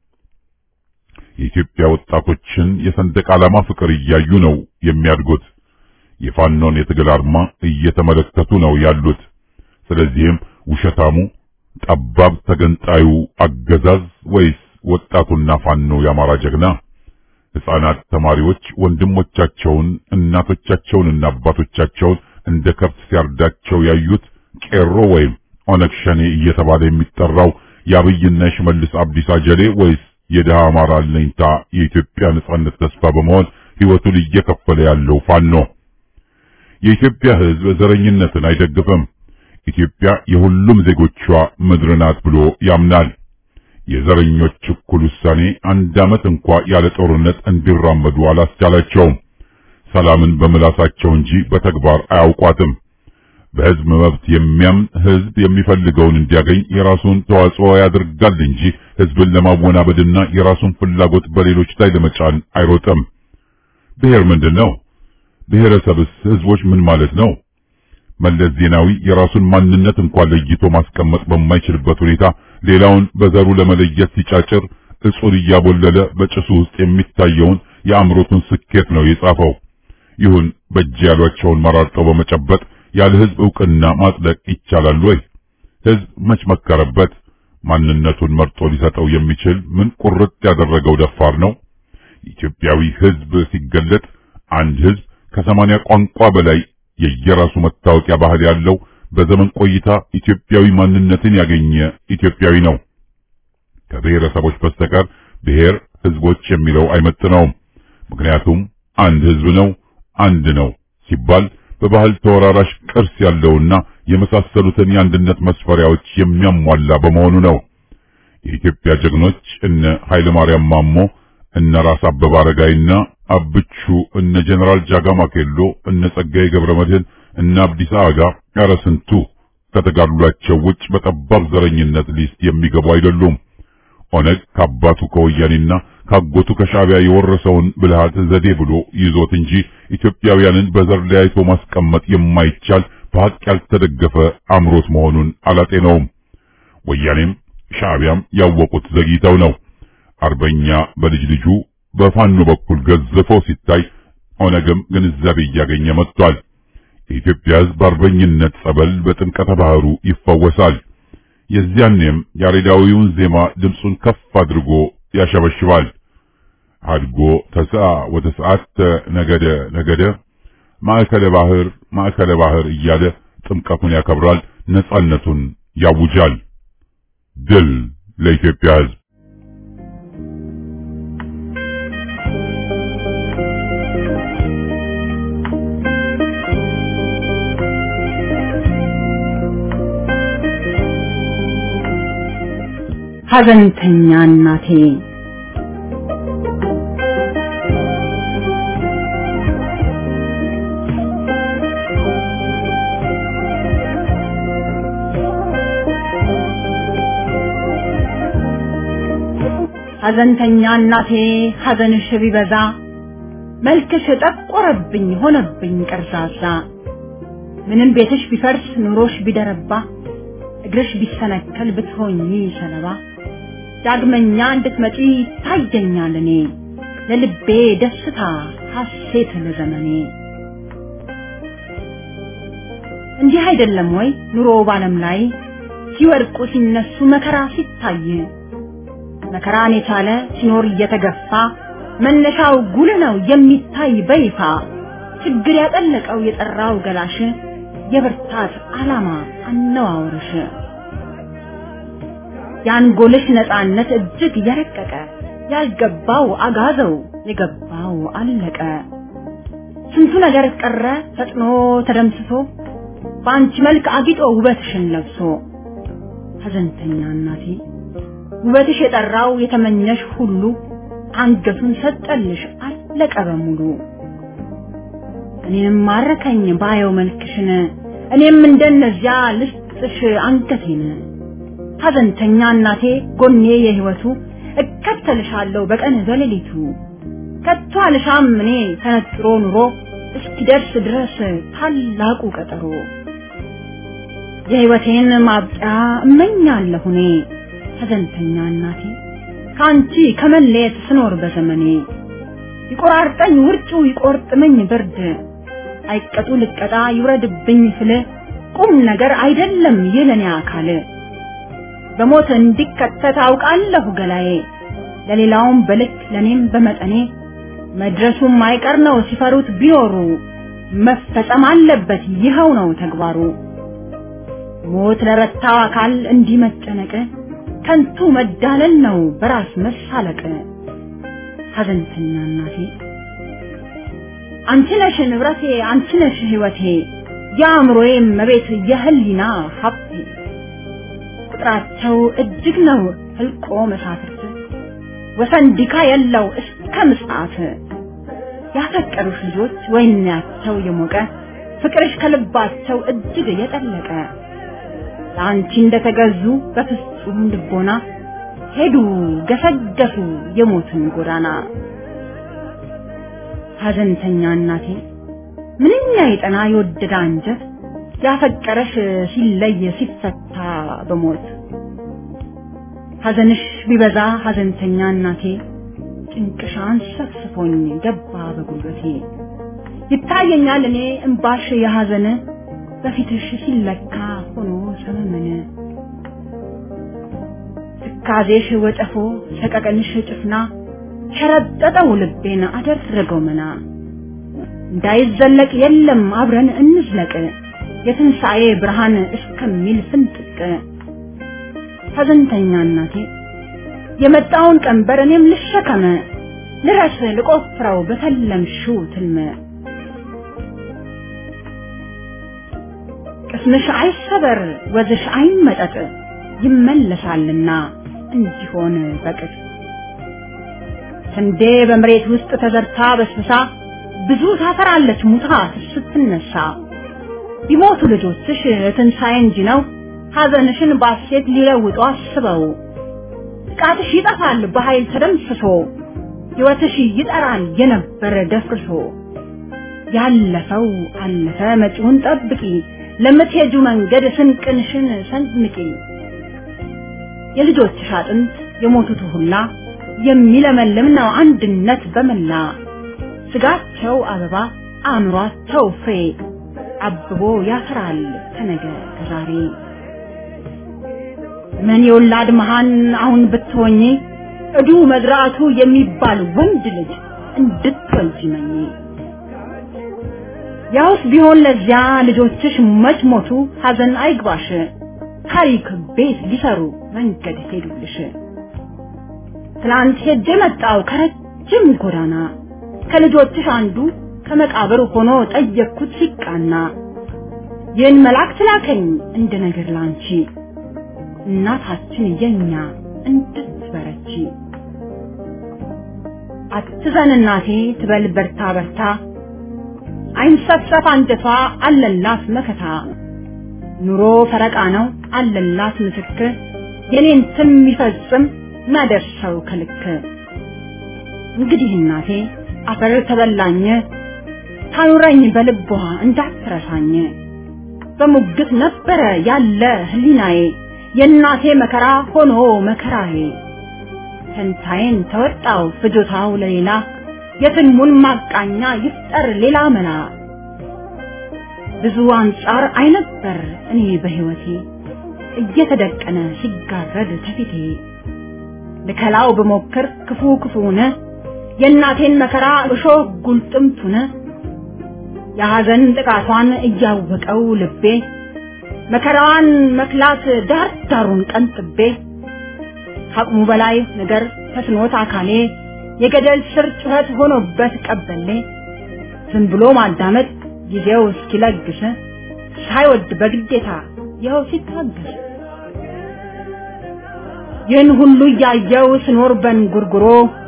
የኢትዮጵያ ወጣቶችን የሰንደቅ ዓላማ ፍቅር እያዩ ነው የሚያድጉት። የፋኖን የትግል አርማ እየተመለከቱ ነው ያሉት። ስለዚህም ውሸታሙ ጠባብ ተገንጣዩ አገዛዝ ወይስ ወጣቱና ፋኖ የአማራ ጀግና? ሕፃናት ተማሪዎች ወንድሞቻቸውን እናቶቻቸውንና አባቶቻቸውን እንደ ከብት ሲያርዳቸው ያዩት ቄሮ ወይም ኦነግ ሸኔ እየተባለ የሚጠራው የአብይና የሽመልስ አብዲሳ ጀሌ ወይስ የድሃ አማራ አለኝታ የኢትዮጵያ ነጻነት ተስፋ በመሆን ሕይወቱን እየከፈለ ያለው ፋኖ? የኢትዮጵያ ሕዝብ ዘረኝነትን አይደግፍም። ኢትዮጵያ የሁሉም ዜጎቿ ምድር ናት ብሎ ያምናል። የዘረኞች እኩል ውሳኔ አንድ ዓመት እንኳ ያለ ጦርነት እንዲራመዱ አላስቻላቸውም። ሰላምን በምላሳቸው እንጂ በተግባር አያውቋትም። በሕዝብ መብት የሚያምን ሕዝብ የሚፈልገውን እንዲያገኝ የራሱን ተዋጽኦ ያደርጋል እንጂ ሕዝብን ለማወናበድና የራሱን ፍላጎት በሌሎች ላይ ለመጫን አይሮጥም። ብሔር ምንድን ነው? ብሔረሰብስ ሕዝቦች ምን ማለት ነው? መለስ ዜናዊ የራሱን ማንነት እንኳን ለይቶ ማስቀመጥ በማይችልበት ሁኔታ ሌላውን በዘሩ ለመለየት ሲጫጭር እጹን እያቦለለ በጭሱ ውስጥ የሚታየውን የአእምሮቱን ስኬት ነው የጻፈው። ይሁን በእጅ ያሏቸውን መራርጠው በመጨበጥ ያለ ህዝብ ዕውቅና ማጽደቅ ይቻላል ወይ? ህዝብ መች መከረበት? ማንነቱን መርጦ ሊሰጠው የሚችል ምን ቁርጥ ያደረገው ደፋር ነው? ኢትዮጵያዊ ህዝብ ሲገለጥ አንድ ህዝብ ከሰማንያ ቋንቋ በላይ የየራሱ መታወቂያ ባህል ያለው በዘመን ቆይታ ኢትዮጵያዊ ማንነትን ያገኘ ኢትዮጵያዊ ነው። ከብሔረሰቦች በስተቀር ብሔር ህዝቦች የሚለው አይመጥነውም። ምክንያቱም አንድ ህዝብ ነው፣ አንድ ነው ሲባል በባህል ተወራራሽ ቅርስ ያለውና የመሳሰሉትን የአንድነት መስፈሪያዎች የሚያሟላ በመሆኑ ነው። የኢትዮጵያ ጀግኖች እነ ኃይለ ማርያም ማሞ፣ እነ ራስ አበበ አረጋይና አብቹ፣ እነ ጀነራል ጃጋማ ኬሎ፣ እነ ጸጋዬ ገብረ መድህን፣ እነ አብዲሳ አጋ ኧረ ስንቱ ከተጋድሏቸው ውጭ በጠባብ ዘረኝነት ሊስት የሚገቡ አይደሉም። ኦነግ ከአባቱ ከወያኔና ካጎቱ ከሻዕቢያ የወረሰውን ብልሃት ዘዴ ብሎ ይዞት እንጂ ኢትዮጵያውያንን በዘር ለያይቶ ማስቀመጥ የማይቻል በሐቅ ያልተደገፈ አምሮት መሆኑን አላጤነውም። ወያኔም ሻዕቢያም ያወቁት ዘግይተው ነው። አርበኛ በልጅ ልጁ በፋኖ በኩል ገዝፎ ሲታይ ኦነግም ግንዛቤ እያገኘ መጥቷል። የኢትዮጵያ ሕዝብ አርበኝነት ጸበል በጥምቀተ ባህሩ ይፈወሳል። የዚያኔም ያሬዳዊውን ዜማ ድምፁን ከፍ አድርጎ ያሸበሽባል። አድጎ ተስአ ወተስዓተ ነገደ ነገደ ማዕከለ ባህር ማዕከለ ባህር እያለ ጥምቀቱን ያከብራል፣ ነጻነቱን ያውጃል። ድል ለኢትዮጵያ ሕዝብ! ሐዘንተኛ እናቴ ሐዘንተኛ እናቴ ሐዘንሽ ቢበዛ መልክሽ ጠቆረብኝ ሆነብኝ ቀርዛዛ ምንም ቤትሽ ቢፈርስ ኑሮሽ ቢደረባ እግርሽ ቢሰነከል ብትሆኚ ሰለባ ዳግመኛ እንድትመጪ ታየኛል እኔ ለልቤ ደስታ ሐሴት ለዘመኔ እንዲህ አይደለም ወይ ኑሮ ባለም ላይ ሲወድቁ ሲነሱ መከራ ሲታይ መከራን የቻለ ሲኖር እየተገፋ መነሻው ጉል ነው የሚታይ በይፋ ችግር ያጠለቀው የጠራው ገላሽ የብርታት ዓላማ አነዋወርሽ የአንጎልሽ ነፃነት እጅግ የረቀቀ ያልገባው አጋዘው የገባው አለቀ ስንቱ ነገር ቀረ ፈጥኖ ተደምስሶ በአንቺ መልክ አጊጦ ውበትሽን ለብሶ ሐዘንተኛ እናቴ ውበትሽ የጠራው የተመኘሽ ሁሉ አንገቱን ሰጠልሽ አለቀ በሙሉ እኔንም ማረከኝ ባየው መልክሽን እኔም እንደነዚያ ልስጥሽ አንገቴን ሐዘንተኛ እናቴ ጎኔ የህይወቱ እከተልሻለሁ በቀን በሌሊቱ ከቶ አልሻም እኔ ተነጥሮ ኑሮ እስኪደርስ ድረስ ታላቁ ቀጠሮ የህይወቴን ማብቂያ እመኛለሁ እኔ ሐዘንተኛ እናቴ ከአንቺ ከመለየት ስኖር በዘመኔ ይቆራርጠኝ ውርጩ ይቆርጥመኝ ብርድ አይቀጡ ልቀጣ ይውረድብኝ ስል ቁም ነገር አይደለም ይለኔ አካል በሞት እንዲከተት አውቃለሁ ገላዬ ለሌላውም በልክ ለኔም በመጠኔ መድረሱም አይቀር ነው ሲፈሩት ቢኖሩ መፈጸም አለበት ይኸው ነው ተግባሩ ሞት ለረታው አካል እንዲህ መጨነቅ ከንቱ መዳለል ነው በራስ መሳለቅ ሐዘንተኛ እናቴ አንቺ ነሽ ንብረቴ አንቺ ነሽ ህይወቴ የአእምሮዬ መቤት የህሊና ሀብቴ ቁጥራቸው እጅግ ነው ህልቆ መሳፍርት ወሰን ዲካ የለው እስከ ምጽአት ያፈቀሩሽ ልጆች ወይናቸው የሞቀ ፍቅርሽ ከልባቸው እጅግ የጠለቀ ለአንቺ እንደተገዙ በፍጹም ልቦና ሄዱ ገሰገሱ የሞትን ጎዳና ሐዘንተኛ እናቴ ምንኛ የጠና የወደደ አንጀት ያፈቀረሽ ሲለይ ሲፈታ በሞት ሐዘንሽ ቢበዛ ሐዘንተኛ እናቴ ጭንቅሻን ሰፍስፎኝ ገባ በጉልበቴ ይታየኛል እኔ እምባሽ የሐዘን በፊትሽ ሲለካ ሆኖ ሰመመን ትካዜሽ ወጨፎ ሰቀቀንሽ ጭፍና ሸረጠጠው ልቤን አደረገው መና እንዳይዘለቅ የለም አብረን እንዝለቅ የትንሣኤ ብርሃን እስከሚል ፍንጥቅ ሐዘንተኛ እናቴ የመጣውን ቀንበር እኔም ልሸከመ ልረስ ልቆፍረው በተለምሽው ትልመ ቅስምሽ አይሰበር ወዝሽ አይመጠጥ ይመለሳልና እንዲሆን በቅጥ ስንዴ በመሬት ውስጥ ተዘርታ በስብሳ ብዙ ታፈራለች ሙታ ስትነሳ ቢሞቱ ልጆችሽ ትንሣኤ እንጂ ነው ሐዘንሽን ባሴት ሊለውጡ አስበው ጥቃትሽ ይጠፋል በኃይል ተደምስሶ ሕይወትሽ ይጠራል የነበረ ደፍርሶ ያለፈው አለፈ መጪውን ጠብቂ ለምትሄጁ መንገድ ስንቅንሽን ሰንምቂ የልጆችሽ አጥንት የሞቱት ሁላ የሚለመልም ነው አንድነት በመላ ስጋቸው አበባ አእምሯቸው ፍሬ አብቦ ያፈራል ከነገ ከዛሬ ምን የወላድ መሃን አሁን ብትሆኚ እዱ መድራቱ የሚባል ወንድ ልጅ እንድትወልጂ መኝ ያውስ ቢሆን ለዚያ ልጆችሽ መች ሞቱ ሐዘን አይግባሽ ታሪክ ቤት ሊሰሩ መንገድ ሄዱልሽ ትላንት ሄጄ መጣው ከረጅም ጎዳና ከልጆችሽ አንዱ ከመቃብር ሆኖ ጠየቅኩት ሲቃና ይህን መልአክ ላከኝ እንደ ነገር ላንቺ እናታችን የኛ እንድትበረቺ አትዘን እናቴ ትበል በርታ በርታ አይንሰፍሰፍ አንጀቷ አለላት መከታ ኑሮ ፈረቃ ነው አለላት ምስክር የኔን ስም ይፈጽም ናደርሰው ከልክ እንግዲህ እናቴ አፈር ተበላኝ ታኑረኝ በልቧ እንዳትረሳኝ በሙግት ነበረ ያለ ህሊናዬ የእናቴ መከራ ሆኖ መከራዬ ፈንታዬን ተወጣው ፍጆታው ለሌላ የትልሙን ማቃኛ ይፍጠር ሌላ መላ ብዙ አንጻር አይነበር እኔ በህይወቴ እየተደቀነ ሲጋረድ ተፊቴ ልከላው ብሞክር ክፉ ክፉነ የእናቴን መከራ እሾህ ጉልጥምቱነ የሐዘን ጥቃቷን እያወቀው ልቤ መከራዋን መክላት ዳር ዳሩን ቀንጥቤ ከአቅሙ በላይ ነገር ተስኖት አካሌ የገደል ስር ጩኸት ሆኖበት ቀበሌ ዝም ብሎ ማዳመጥ ጊዜው እስኪለግስ ሳይወድ በግዴታ ይኸው ሲታገስ ይህን ሁሉ እያየው ስኖር በንጉርጉሮ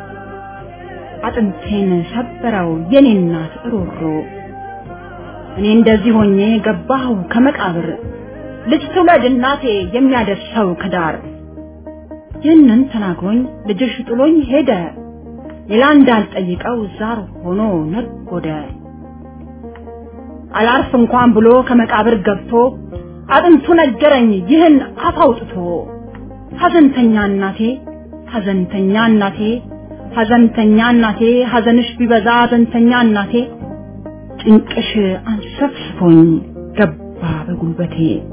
አጥንቴን ሰበረው የኔ እናት ሮሮ እኔ እንደዚህ ሆኜ ገባሁ ከመቃብር ልጅ ትውለድ እናቴ የሚያደርሰው ከዳር ይህንን ተናግሮኝ ልጅሽ ጥሎኝ ሄደ ሌላ እንዳልጠይቀው ዛር ሆኖ ነጎደ አላርፍ እንኳን ብሎ ከመቃብር ገብቶ አጥንቱ ነገረኝ ይህን አፍ አውጥቶ ሐዘንተኛ እናቴ ሐዘንተኛ እናቴ ሐዘንተኛ እናቴ ሐዘንሽ ቢበዛ ሐዘንተኛ እናቴ ጭንቅሽ አንሰፍስፎኝ ገባ በጉልበቴ